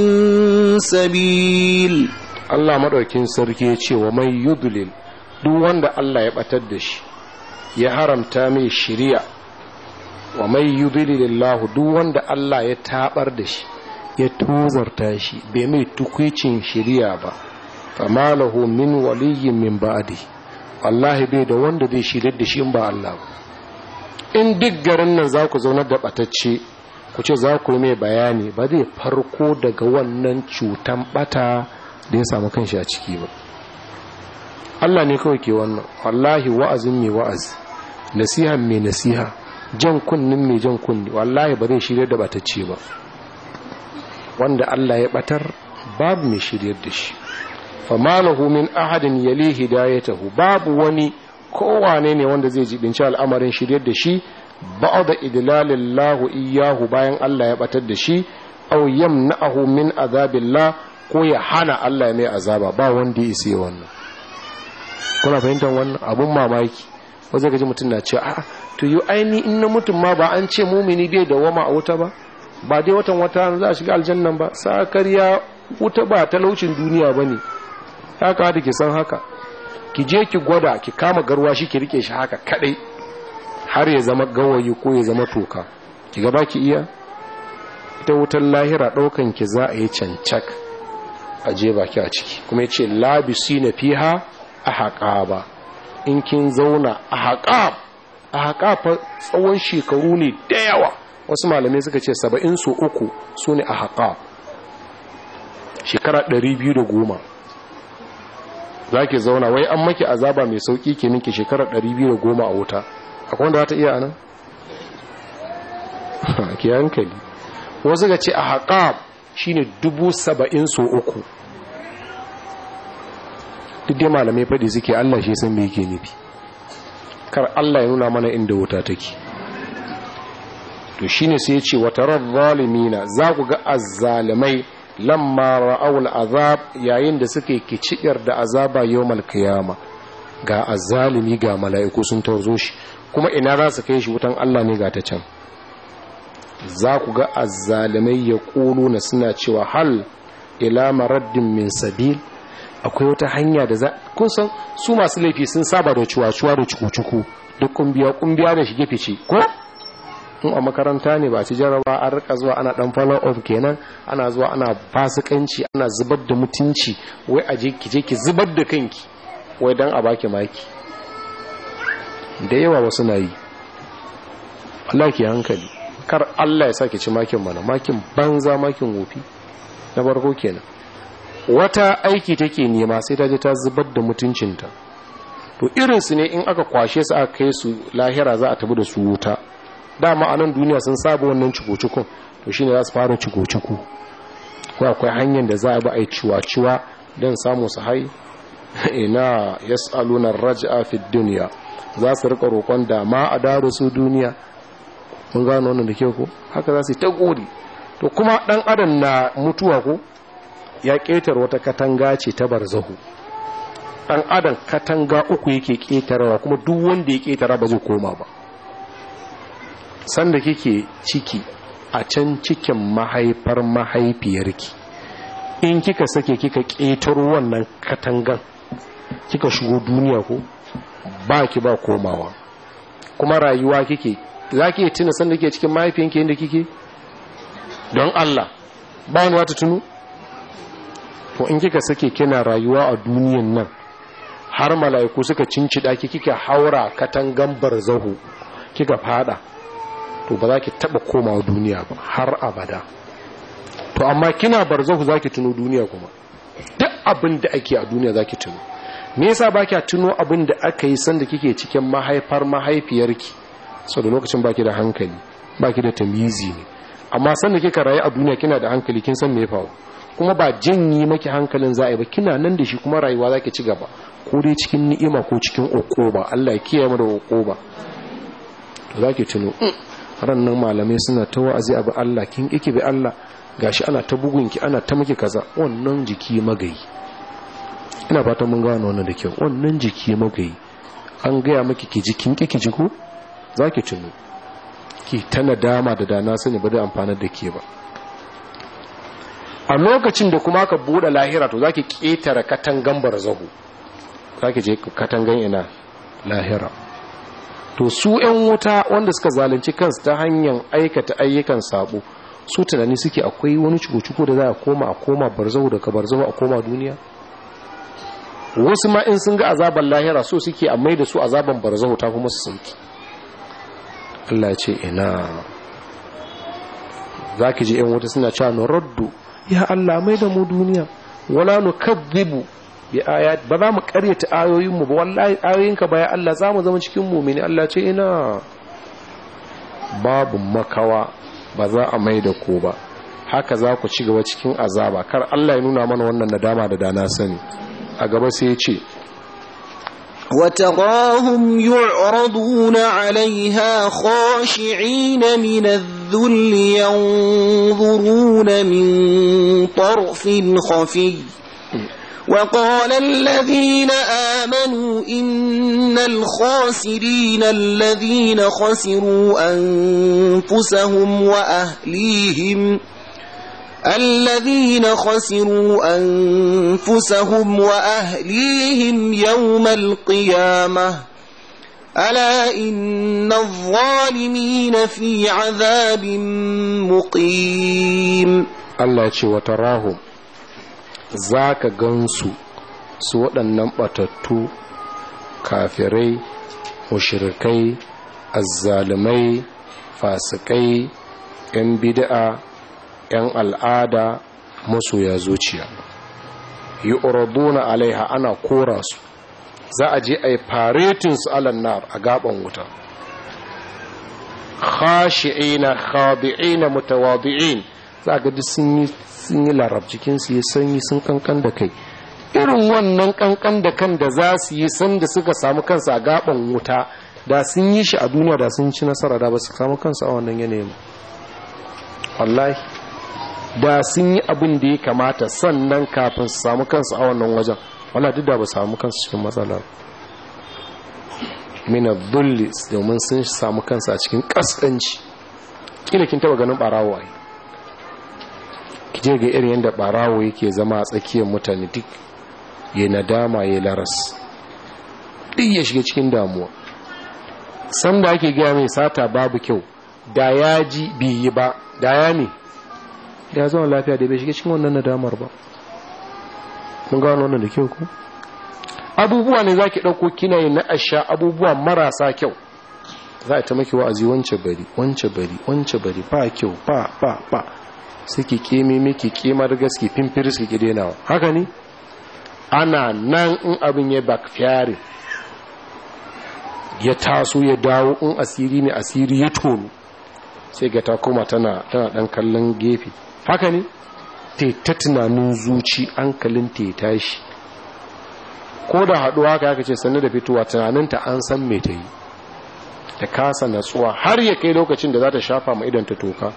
سبيل Allah maɗaukin sarki ya ce wa mai yudlil duk wanda Allah ya ɓatar da shi ya haramta mai shiriya wa mai yudlilillahu duk wanda Allah ya tabar da shi ya tozarta shi bai mai tukwicin shiriya ba fama lahu min waliyyin min ba'di wallahi bai da wanda zai shirar da shi in ba Allah ba in duk garin nan za ku zaunar da ɓatacce ku ce za ku yi mai bayani ba zai farko daga wannan cutan ɓata da ya samu kanshi a ciki ba Allah ne kawai ke wannan wallahi wa'azin mai wa'azi nasiha mai nasiha jan kunnin mai jan kunni wallahi ba zai shirya da batacce ba wanda Allah ya batar babu mai shiryar da shi famalahu min ahadin yali hidayatahu babu wani kowane ne wanda zai jibinci al'amarin shiryar da shi ba'da idlalillahu iyyahu bayan Allah ya batar da shi aw yamna'ahu min azabillah ko ya hana Allah ya mai azaba ba wanda ya isa wannan kuna fahimtar wannan abun mamaki wanda gaji mutum na cewa a'a to yi aini in na mutum ma ba an ce mumini bai da wama a wuta ba ba dai watan wata za a shiga aljannan ba sakariya wuta ba talaucin duniya ba ne ya da ki san haka ki je ki gwada ki kama garwa shi ki rike shi haka kadai har ya zama gawayi ko ya zama toka ki gaba ki iya ita wutar lahira daukan ki za a yi cancak a je baki a ciki kuma ya ce labisi na fiha a haƙa ba in kin zauna a haƙa a haƙa fa tsawon shekaru ne da yawa wasu malamai suka ce saba'in su uku su ne a haƙa shekara ɗari biyu da goma za ki zauna wai an maki azaba mai sauƙi ke ninki shekara ɗari biyu da goma a wuta akwai wanda za ta iya anan? ke hankali wasu ga ce a haƙa shine dubu saba'in so uku duk dai malamai faɗi suke Allah shi san me yake nufi kar Allah ya nuna mana inda wuta take to shine sai ya ce wata zalimina za ku ga azzalimai lamma ra'awul azab yayin da suke kiciyar da azaba yawmal qiyama ga azzalimi ga mala'iku sun tarzo shi kuma ina za su kai shi wutan Allah ne ga ta can za ku ga azzalimai ya na suna cewa hal ila maraddin min sabil akwai wata hanya da za kun san su masu laifi sun saba da cuwa-cuwa da cuku-cuku duk kumbiya kumbiya da shige fice ko in a makaranta ne ba ci jaraba an rika zuwa ana dan follow up kenan ana zuwa ana fasikanci ana zubar da mutunci wai aje ki je ki zubar da kanki wai dan a baki maki da yawa wasu na yi Allah ki hankali kar Allah ya sake ci makin mana makin banza makin wofi na farko kenan wata aiki take nema sai ta je ta zubar da mutuncinta to irinsu ne in aka kwashe su aka kai su lahira za a tabi da su wuta dama a nan duniya sun saba wannan ciko-cikon to shine za su fara ciko-ciko ko akwai hanyar da za a bi a yi ciwa-ciwa don samu su hai ina yas'aluna raj'a fi dunya za su rika roƙon da ma a dawo su duniya mun gano wannan da ke ko haka za su yi ta gori to kuma dan adam na mutuwa ko ya ƙetar wata katanga ce ta barzahu dan adam katanga uku yake ƙetarwa kuma duk wanda ya ƙetara ba zai koma ba sanda kike ciki a can cikin mahaifar mahaifiyarki in kika sake kika ƙetaro wannan katangan kika shigo duniya ko ba ki ba komawa kuma rayuwa kike za ki tuna sanda ke cikin mahaifiyanki yadda kike don Allah ba wani wata tunu to in kika sake kina rayuwa a duniyan nan har mala'iku suka cincida ki kika haura katangan barzahu kika fada to ba za ki taba komawa duniya ba har abada to amma kina barzahu za ki tuno duniya kuma duk abin da ake a duniya za ki tuno me yasa ba kya tuno abin da aka yi sanda kike cikin mahaifar mahaifiyarki sau da lokacin baki da hankali baki da tamizi ne amma sanda kika rayu a duniya kina da hankali kin san me faru kuma ba jinyi maki hankalin za'a ba kina nan da shi kuma rayuwa zaki ci gaba ko dai cikin ni'ima ko cikin ukuba Allah ya kiyaye mu da ukuba to zaki tuno rannan malamai suna ta wa'azi abu Allah kin kike bi Allah gashi ana ta bugun ki ana ta miki kaza wannan jiki magayi ina fatan mun gano wannan da kyau wannan jiki muka yi an gaya maki ki ji kin ki ji ko za ki tuno ki ta nadama da dana sani ba da amfanar da ke ba a lokacin da kuma ka buɗe lahira to za ki ƙetare katangan barzahu za ki je katangan ina lahira to su 'yan wuta wanda suka zalunci kansu ta hanyar aikata ayyukan sabo su tunani suke akwai wani cuku da za a koma a koma barzahu daga barzahu a koma duniya wasu ma in sun ga azaban lahira so suke a mai da su azaban barzahu ta kuma su sauki Allah ya ce ina za ki ji 'yan wuta suna cewa na raddu ya Allah mai da mu duniya wala nu kadhibu bi ayat ba za mu karyata ayoyin mu ba wallahi ayoyinka baya Allah za mu zama cikin mu'mini Allah ce ina babu makawa ba za a mai da ku ba haka za ku ci gaba cikin azaba kar Allah ya nuna mana wannan nadama da dana sani a gaba sai ya ce وتراهم يعرضون عليها خاشعين من الذل ينظرون من طرف خفي وقال الذين آمنوا إن الخاسرين الذين خسروا أنفسهم وأهليهم الذين خسروا أنفسهم وأهليهم يوم القيامة ألا إن الظالمين في عذاب مقيم Allah ce wata rahu za ka gansu su waɗannan ɓatattu kafirai mushirikai azzalumai fasikai 'yan bid'a 'yan al'ada masoya zuciya yi uraduna alaiha ana kora su za a je a yi faretinsu alannar a gaban wuta khashi'ina khadi'ina mutawadi'in za ga duk sun yi sun yi larab jikinsu ya sanyi sun kankan da kai irin wannan kankan da kan da za su yi sanda suka samu kansu a gaban wuta da sun yi shi a duniya da sun ci nasara da ba su samu kansu a wannan yanayin wallahi da sun yi abin da ya kamata sannan kafin su samu kansu a wannan wajen wala duk da ba samu kansu cikin matsala mina dulli domin sun samu kansu a cikin kaskanci kila kin taba ganin barawo ai kije ga irin yadda barawo yake zama a tsakiyar mutane duk ya nadama ya laras duk ya shiga cikin damuwa san da ake gaya mai sata babu kyau da ya ji biyi ba da ya ne da ya zama lafiya da bai shiga cikin wannan nadamar ba mun gano wannan da kyau ku abubuwa ne za ki ɗauko kina yi na asha abubuwa marasa kyau za a ta maki wa'azi wance bari wance bari wance bari ba kyau ba ba ba sai ki keme miki kemar gaske fimfiris ki denawa haka ne ana nan in abin ya backfire ya taso ya dawo in asiri ne asiri ya tono sai ga ta koma tana tana dan kallon gefe haka ne ta tunanin zuci hankalin ta ya tashi ko da haɗuwa haka ya ce sannu da fitowa tunaninta an san me ta yi da kasa natsuwa har ya kai lokacin da za ta shafa ma idan ta toka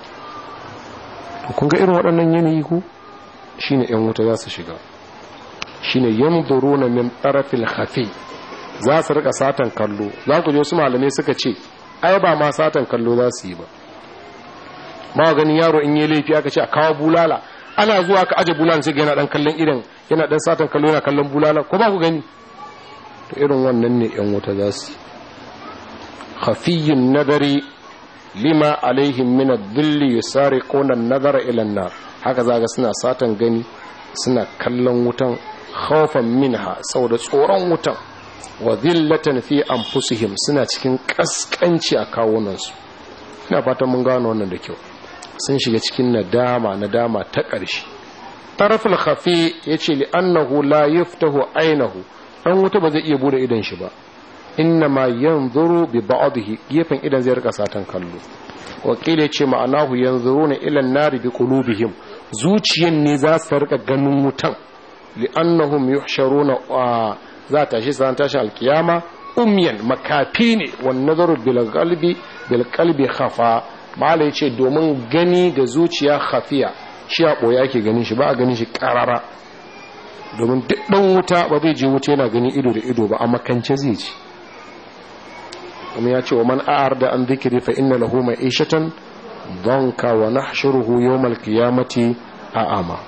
kun ga irin waɗannan yanayi ku shine yan wuta za su shiga shine yanzuruna min tarafil khafi za su rika satan kallo za ku je wasu malamai suka ce ai ba ma satan kallo za su yi ba ma ganin yaro in yi laifi aka ce a kawo bulala ana zuwa ka aje bulala sai yana dan kallon idan yana dan satan kallo yana kallon bulala ko ba ku gani to irin wannan ne yan wuta za su khafiyyun nadari lima alaihim min ad-dhilli yusariquna an-nazara ila an-nar haka zaga suna satan gani suna kallon wutan khawfan minha saboda tsoron wutan wa dhillatan fi anfusihim suna cikin kaskanci a kawunansu ina fatan mun gano wannan da kyau sun shiga cikin nadama nadama ta ƙarshe taraful khafi yace li annahu la yaftahu aynahu dan wuta ba zai iya bude idan shi ba innama yanzuru bi ba'dihi gefen idan zai rika satan kallo wakili yace ma'anahu yanzuruna ila an-nari bi qulubihim zuciyan ne za su rika ganin wutan li'annahum yuhsharuna za ta shi san tashin alkiyama umyan makafi ne wan nazaru bil qalbi bil qalbi khafa mala yace domin gani da zuciya khafiya shi a boye ake ganin shi ba a ganin shi karara domin duk ɗan wuta ba zai je wuta yana gani ido da ido ba a makance zai ci kuma ya ce wa man a'ar da an zikiri fa inna lahu ma'ishatan donka wa nahshuruhu yawmal qiyamati a'ama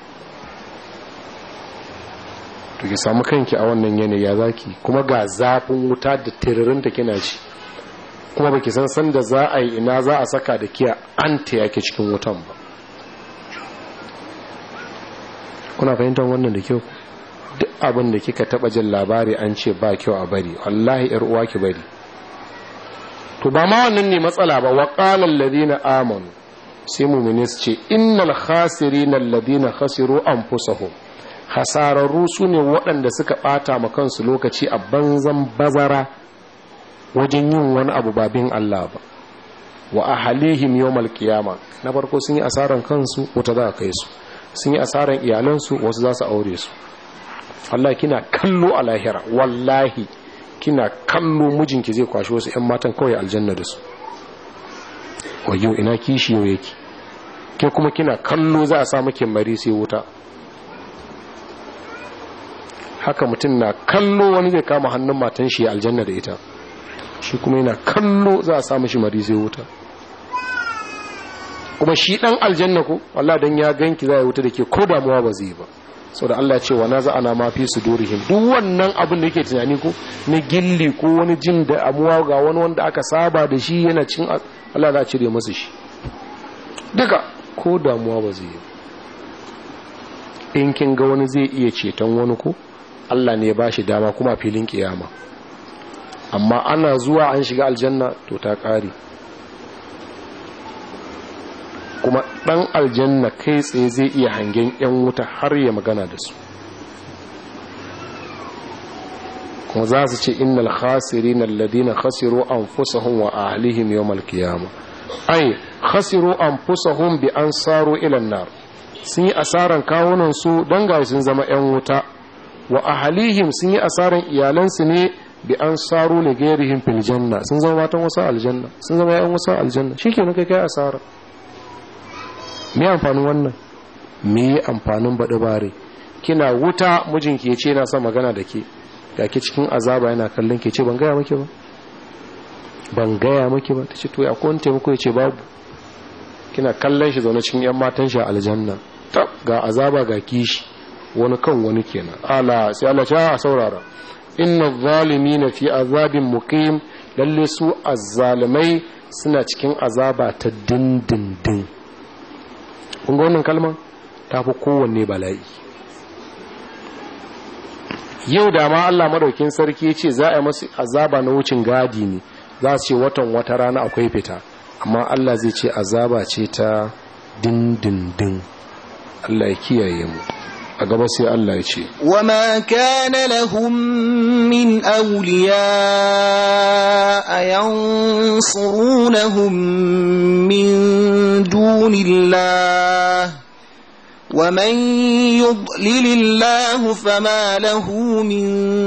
to ki samu kanki a wannan yanayi ya zaki kuma ga zafin wuta da tiririn da kina ci kuma baki san san da za a yi ina za a saka da kiya an ta yake cikin wutan ba kuna fahimtar wannan da kyau duk abin da kika taba jin labari an ce ba kyau a bari wallahi yar uwa ki bari to ba ma wannan ne matsala ba wa qala alladhina amanu sai mu'mini su ce innal khasirina alladhina khasiru anfusahum hasararru su ne waɗanda suka ɓata ma kansu lokaci a banzan bazara wajen yin wani abu babin Allah ba wa ahalihim yawmal qiyama na farko sun yi asaran kansu wata za a kai su sun yi asaran iyalansu wasu za su aure su Allah kina kallo a lahira wallahi kina kallo mijinki zai kwashi wasu 'yan matan kawai aljanna da su wayo ina kishi yau yake ke kuma kina kallo za a sa maki mari sai wuta haka mutum na kallo wani zai kama hannun matan shi aljanna da ita shi kuma yana kallo za a samu shi mari sai wuta kuma shi dan aljanna ko Allah dan ya ganki za ya wuta da ke ko damuwa ba zai ba saboda Allah ya ce wa naza ana ma fi sudurihim duk wannan abin da yake tunani ko na gilli ko wani jin da amuwa ga wani wanda aka saba da shi yana cin Allah za a cire masa shi duka ko damuwa ba zai yi in kin ga wani zai iya ceton wani ko Allah ne ya ba shi dama kuma filin kiyama amma ana zuwa an shiga aljanna to ta ƙare kuma ɗan aljanna kai tsaye zai iya hangen 'yan wuta har ya magana da su kuma za su ce innal khasirin alladhina khasiru anfusahum wa ahlihim yawmal qiyamah ay khasiru anfusahum bi an saru ila an-nar sun yi asaran kawunan su dan ga sun zama 'yan wuta wa ahlihim sun yi asaran iyalansu ne bi an saru li ghairihim fil janna sun zama matan wasu aljanna sun zama 'yan wasu aljanna shikenan kai kai asara me amfanin wannan me amfanin baɗi bare kina wuta mijinki ya ce na son magana da ke ga ke cikin azaba yana kallon ke ce ban gaya maki ba ban gaya maki ba ta ce to akwai wani taimako ya ce babu kina kallon shi zaune cikin yan matan shi a aljanna ta ga azaba ga kishi wani kan wani kenan ala sai Allah ya saurara inna zalimina fi azabin muqim lalle su azzalimai suna cikin azaba ta dindindin kun ga wannan kalma ta fi kowanne bala'i yau da ma Allah madaukin sarki ya ce za a yi masu azaba na wucin gadi ne za su ce watan wata rana akwai fita amma Allah zai ce azaba ce ta dindindin Allah ya kiyaye mu a gaba sai Allah ya ce وما كان لهم من أولياء ينصرونهم من دون الله ومن يضلل الله فما له من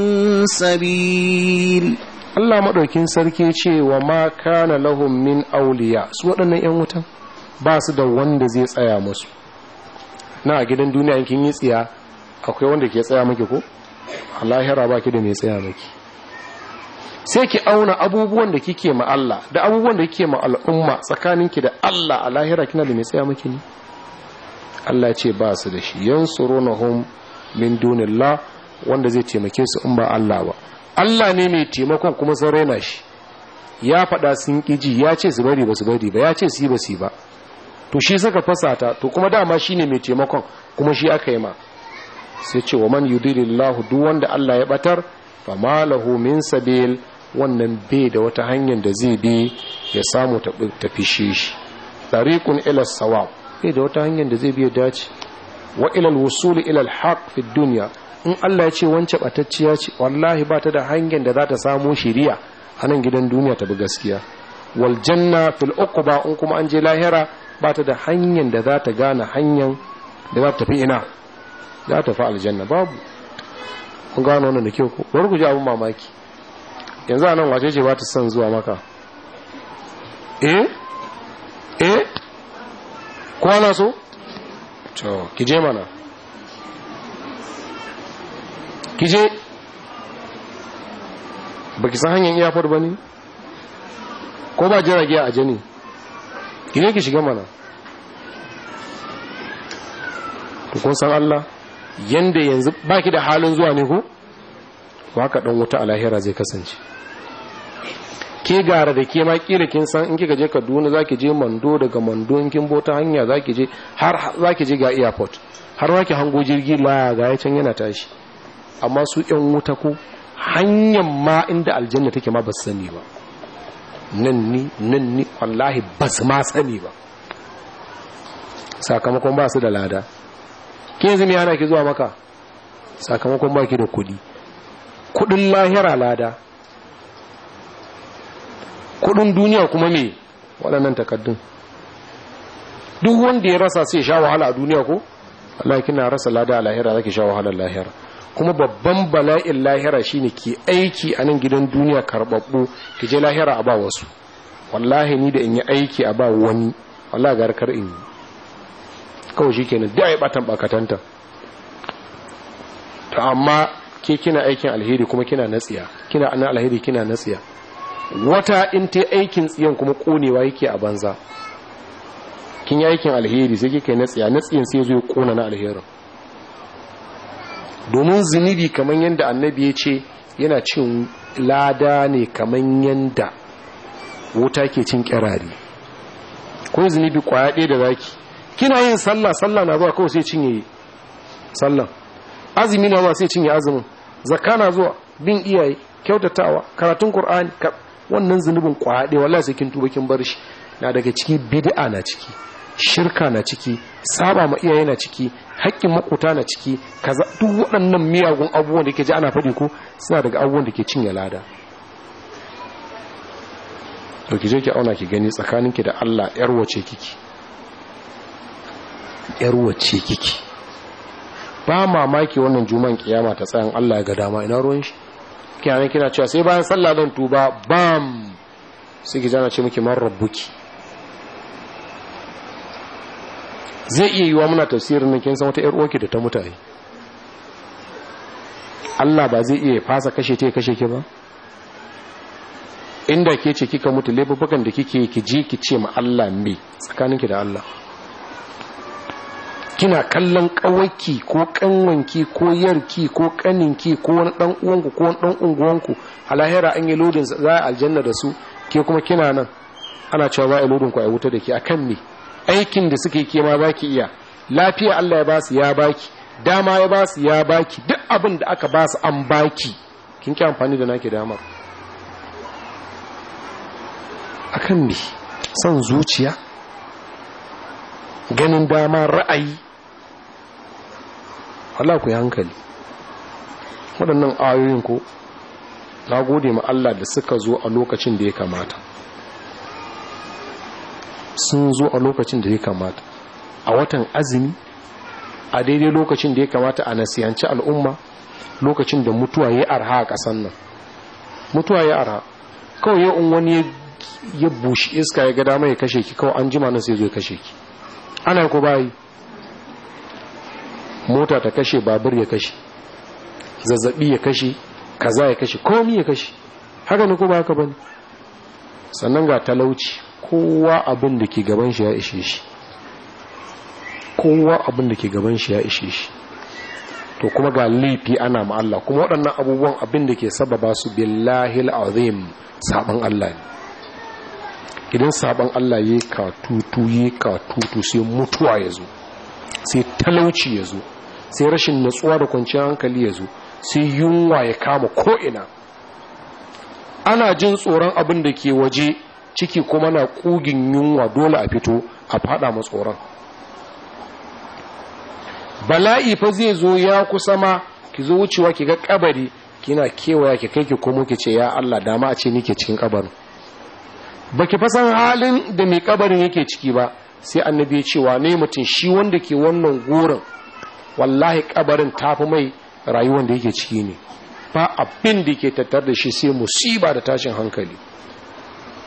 سبيل Allah maɗaukin sarki ce wa ma kana lahum min auliya su waɗannan 'yan wutan ba su da wanda zai tsaya musu na a gidan duniya kin yi tsiya akwai wanda ke tsaya maki ko a lahira ba ki da mai tsaya maki sai ki auna abubuwan da kike ma Allah da abubuwan da kike ma al'umma tsakaninki da Allah a lahira kina da mai tsaya maki ne Allah ce ba su da shi yansurunahum min dunillah wanda zai taimake su in ba Allah ba Allah ne mai taimakon kuma sun raina shi ya faɗa sun ƙiji ya ce su bari ba su bari ba ya ce su yi ba su yi ba to shi saka fasata to kuma dama shi ne mai taimakon kuma shi aka yi ma sai ce wa man yudilillahu duk wanda Allah ya batar fa malahu min sabil wannan bai da wata hanyar da zai bi ya samu ta fishe shi tariqun ila sawab bai da wata hanyar da zai bi ya dace wa ila al-wusul ila al-haq fi dunya in Allah ya ce wance batacciya ce wallahi ba ta da hanyar da za ta samu shiriya a nan gidan duniya ta bi gaskiya wal janna fil uqba in kuma an je lahira ba ta da hanyar da za ta gane hanyar da za ta tafi ina za ta fi aljanna babu kun gano wannan da kyau ko bari ku ji abin mamaki yanzu a nan wace ce ba ta son zuwa maka eh eh kwana so to ki je mana ki je ba ki san hanyar iyafar ba ne ko ba jirage a jini ki ne ki shiga mana kun san Allah yanda yanzu baki da halin zuwa ne ko haka dan wuta a lahira zai kasance ke gara da ke ma kila kin san in kika je Kaduna zaki je Mando daga Mando in kin bota hanya zaki je har zaki je ga airport har zaki hango jirgi la ga ya can yana tashi amma su yan wuta ko hanyar ma inda aljanna take ma ba su sani ba nan ni nan ni wallahi ba su ma sani ba sakamakon ba su da lada ke yanzu me yana ki zuwa maka sakamakon ba ki da kudi kudin lahira lada kudin duniya kuma me waɗannan takaddun duk wanda ya rasa sai sha wahala a duniya ko Allah kina rasa lada a lahira zaki sha wahalar lahira kuma babban bala'in lahira shine ke aiki a nan gidan duniya karbabbu ki je lahira a ba wasu wallahi ni da in yi aiki a ba wani wallahi garkar in yi kawai shikenan da ai batan bakatanta to amma ke kina aikin alheri kuma kina natsiya kina anan alheri kina natsiya wata in ta aikin tsiyan kuma konewa yake a banza kin yi aikin alheri sai kika yi natsiya natsiyan sai zo ya kona na alherin domin zunubi kamar yadda annabi ya ce yana cin lada ne kamar yadda wuta ke cin kirari ko zunubi kwaya ɗaya da zaki kina yin sallah sallah na zuwa kawai sai cinye sallah azumi na zuwa sai cinye azumin zakka na zuwa bin iyaye kyautatawa karatun qur'ani wannan zunubin kwaya ɗaya wallahi sai kin tuba kin bar shi na daga ciki bid'a na ciki shirka na ciki saba ma iyaye na ciki haƙƙin makuta na ciki kaza duk waɗannan miyagun abubuwan da ke ji ana faɗi ko suna daga abubuwan da ke cinye lada to ki je ki auna ki gani tsakaninki da Allah yar wace kiki yar wace kiki ba mamaki wannan juman kiyama ta tsayan Allah ya ga dama ina ruwan shi kiyaye kina cewa sai bayan sallah dan tuba bam sai ki jana ce miki man rabbuki zai iya yiwa muna tafsirin nan kin san wata yar uwarki da ta mutane Allah ba zai iya fasa kashe ta kashe ki ba inda ke ce kika mutu laifukan da kike ki ji ki ce ma Allah me tsakaninki da Allah kina kallon kawaki ko kanwanki ko yarki ko kaninki ko wani dan uwanku ko wani dan unguwanku a lahira an yi lodin za a aljanna da su ke kuma kina nan ana cewa za a yi lodin ku a wuta da ke akan me aikin da suke ke ma baki iya lafiya Allah ya basu ya baki dama ya basu ya baki duk abin da aka basu an baki kin ki amfani da naki damar akan me son zuciya ganin dama ra'ayi Allah ku yi hankali waɗannan ayoyin ko na gode ma Allah da suka zo a lokacin da ya kamata sun zo a lokacin da ya kamata a watan azumi a daidai lokacin da ya kamata a nasiyanci al'umma lokacin da mutuwa ya arha a ƙasan nan mutuwa ya arha kawai ya wani ya bushi iska ya ga dama ya kashe ki kawai an jima nan sai zo ya kashe ki ana ko bayi mota ta kashe babur ya kashe zazzabi ya kashe kaza ya kashe komi ya kashe haka ne ko ba haka bane sannan ga talauci kowa abin da ke gaban shi ya ishe shi kowa abin da ke gaban shi ya ishe shi to kuma ga laifi ana ma Allah kuma waɗannan abubuwan abin da ke sababa su billahi azim saban Allah ne idan saban Allah ya katutu ya katutu sai mutuwa ya zo sai talauci ya zo sai rashin natsuwa da kwanciyar hankali ya zo sai yunwa ya kama ko'ina ana jin tsoron abin da ke waje ciki kuma na kugin yunwa dole a fito a fada tsoron. bala'i fa zai zo ya kusa ma ki zo wucewa ki ga kabari kina kewaya ki kai ki komo ki ce ya Allah dama a ce nike cikin kabarin baki fa san halin da mai kabarin yake ciki ba sai annabi ya ce wane mutum shi wanda ke wannan gurin wallahi kabarin tafi mai rayuwar da yake ciki ne ba abin da ke tattar da shi sai musiba da tashin hankali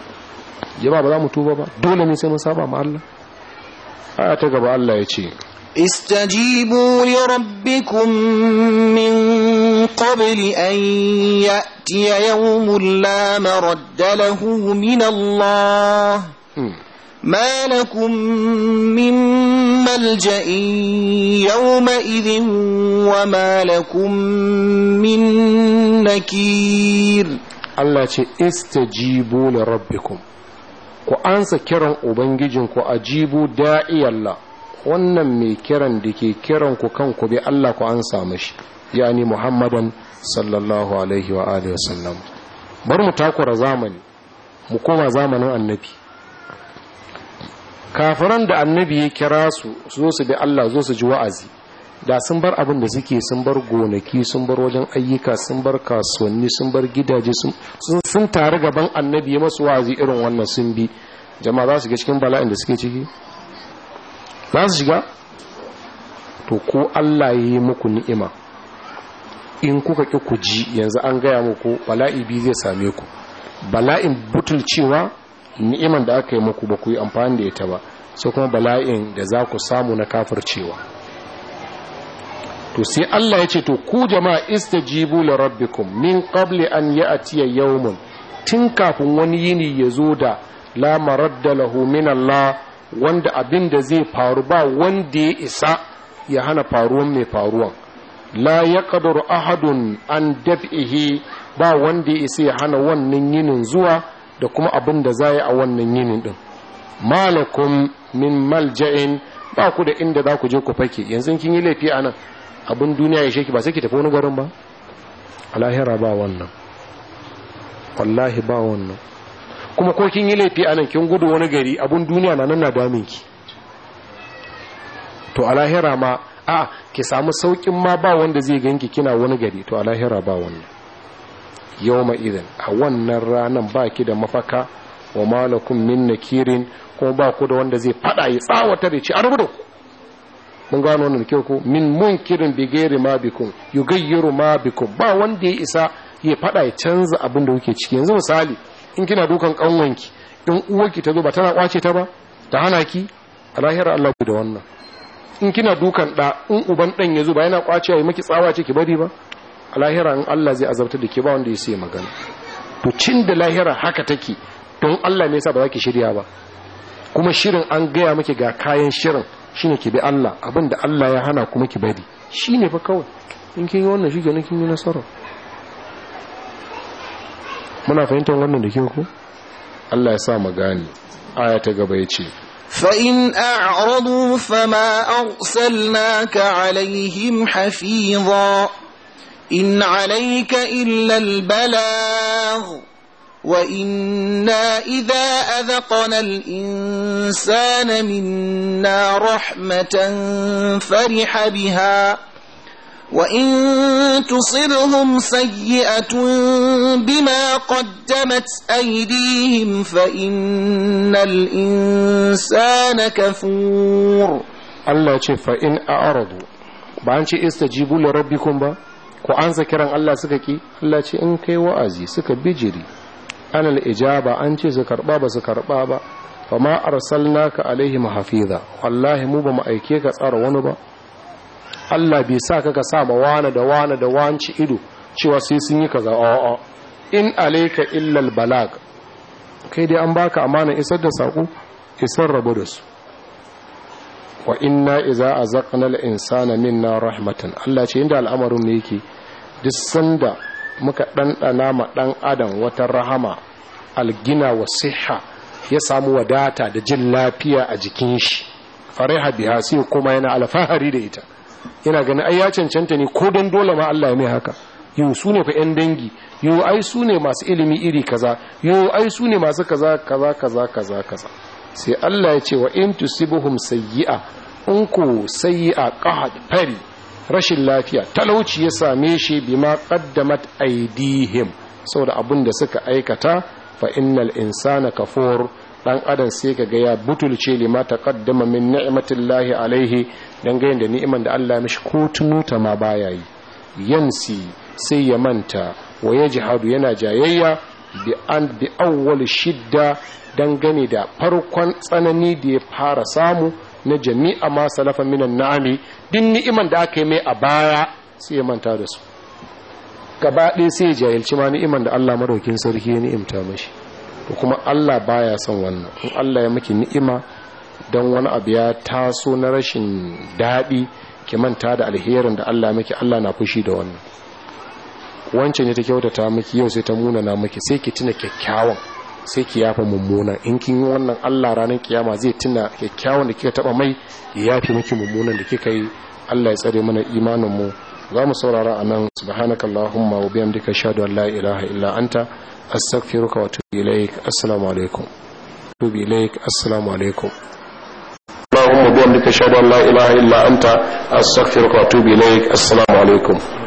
jama'a ba za mu tuba ba dole ne sai mun saba ma Allah aya ta gaba Allah ya ce استجيبوا لربكم من قبل أن يأتي يوم لا مرد له من الله ما لكم من ملجأ يومئذ وما لكم من نكير Allah ce istajibu li rabbikum ku ansa kiran ubangijinku ajibu da'iyalla wannan mai kiran da ke kiran ku kanku bi Allah ku ansa mashi yani Muhammadan sallallahu alaihi wa alihi wasallam bar mu takura zamani mu koma zamanin annabi kafiran da annabi ya kira su zo su bi Allah zo su ji wa'azi da sun bar abin da suke sun bar gonaki sun bar wajen ayyuka sun bar kasuwanni sun bar gidaje sun tare gaban annabi ya masu wa'azi irin wannan sun bi jama'a za su ga cikin bala'in da suke ciki za su shiga to ko Allah ya yi muku ni'ima in kuka ƙi ku ji yanzu an gaya muku bala'i biyu zai same ku bala'in butulcewa ni'iman da aka yi muku ba ku yi amfani da ita ba sai kuma bala'in da za ku samu na kafircewa to sai Allah ya ce to ku jama'a istajibu li rabbikum min qabli an ya'tiya yawmun tun kafin wani yini ya zo da la maradda lahu min Allah wanda abin da zai faru ba wanda ya isa ya hana faruwan mai faruwan la yaqdiru ahadun an daf'ihi ba wanda ya isa ya hana wannan yinin zuwa da kuma abin da za a wannan yinin din malakum min malja'in ba ku da inda za ku je ku fake yanzu kin yi laifi a nan abin duniya ya sheki ba sai ki tafi wani garin ba a lahira ba wannan wallahi ba wannan kuma ko kin yi laifi a nan kin gudu wani gari abin duniya na nan na damin ki to a lahira ma a ki samu saukin ma ba wanda zai ganki kina wani gari to a lahira ba wannan yawma idan a wannan ranan ba ki da mafaka wa malakum min nakirin kuma ba ku da wanda zai fada ya tsawatar ya ci a rubuta ku mun gano wannan kyau ko min munkirin bi gairi ma bikum yugayyiru ma bikum ba wanda ya isa ya fada ya canza abin da kuke ciki yanzu misali in kina dukan kanwanki in uwarki ta zo ba tana kwace ta ba ta hana ki a lahira Allah da wannan in kina dukan da in uban dan ya zo ba yana kwace ya miki tsawa ce ki bari ba a lahira in Allah zai azabta da ke ba wanda ya sai magana to cin da lahira haka take don Allah ne yasa ba za ki shirya ba kuma shirin an gaya miki ga kayan shirin shine ki bi Allah abinda Allah ya hana kuma ki bari shine fa kawai in kin yi wannan shi kenan kin yi nasara muna fahimtar wannan da kyau ko Allah ya sa mu gane aya ta gaba yace فإن أعرضوا فما أرسلناك عليهم حفيظا إن عليك إلا البلاغ وإنا إذا أذقنا الإنسان منا رحمة فرح بها وإن تصرهم سيئة بما قدمت أيديهم فإن الإنسان كفور Allah ce fa in a'radu ba an ce istajibu li rabbikum ba ko an kiran Allah suka ki Allah ce in kai wa'azi suka bijiri anal ijaba an ce su karba ba su karba ba fa ma arsalnaka alaihim hafiza wallahi mu ba mu aike ka tsara wani ba Allah bai sa ka ka sa ma wani da wani da wanci ido cewa sai sun yi kaza a'a in alayka illa balag kai dai an baka amana isar da sako isar rabu da su wa inna iza azaqna al-insana minna rahmatan Allah ce inda al'amarin mu yake duk sanda muka ɗanɗana ma ɗan adam wata rahama algina wa siha ya samu wadata da jin lafiya a jikin shi fariha biha sai kuma yana alfahari da ita yana ganin ai ya cancanta ne ko don dole ma Allah ya mai haka yau su ne fa yan dangi yau ai su ne masu ilimi iri kaza yau ai su ne masu kaza kaza kaza kaza kaza sai Allah ya ce wa in tusibuhum sayyi'a in ku sayyi'a qahad fari rashin lafiya talauci ya same shi bima qaddamat aidihim saboda abin da suka aikata fa innal insana kafur dan adam sai kaga ya butulce lima taqaddama min ni'matillahi alaihi dan ga da ni'iman da Allah mishi ko tunuta ma baya yi yansi sai ya manta wa yajhadu yana jayayya bi an bi awwal shidda dangane da farkon tsanani da ya fara samu na jami'a ma salafa minan na'ami din ni'iman da aka yi mai a baya sai ya manta da su gaba ɗaya sai ya jahilci ma ni'iman da Allah madaukin sarki ya ni'imta mashi to kuma Allah baya son wannan in Allah ya maki ni'ima don wani abu ya taso na rashin daɗi ki manta da alherin da Allah maki Allah na fushi da wannan wancan ne ta kyautata miki yau sai ta munana miki sai ki tuna kyakkyawan sai ki yafa mummuna in kin yi wannan Allah ranar kiyama zai tuna kyakkyawan da kika taba mai ya yafi miki mummunan da kika yi Allah ya tsare mana imanin mu za mu saurara a nan subhanakallahumma wa bihamdika ashhadu an la ilaha illa anta astaghfiruka wa atubu ilaik assalamu alaikum atubu ilaik assalamu alaikum اللهم بحمدك اشهد ان لا اله الا انت استغفرك واتوب اليك السلام عليكم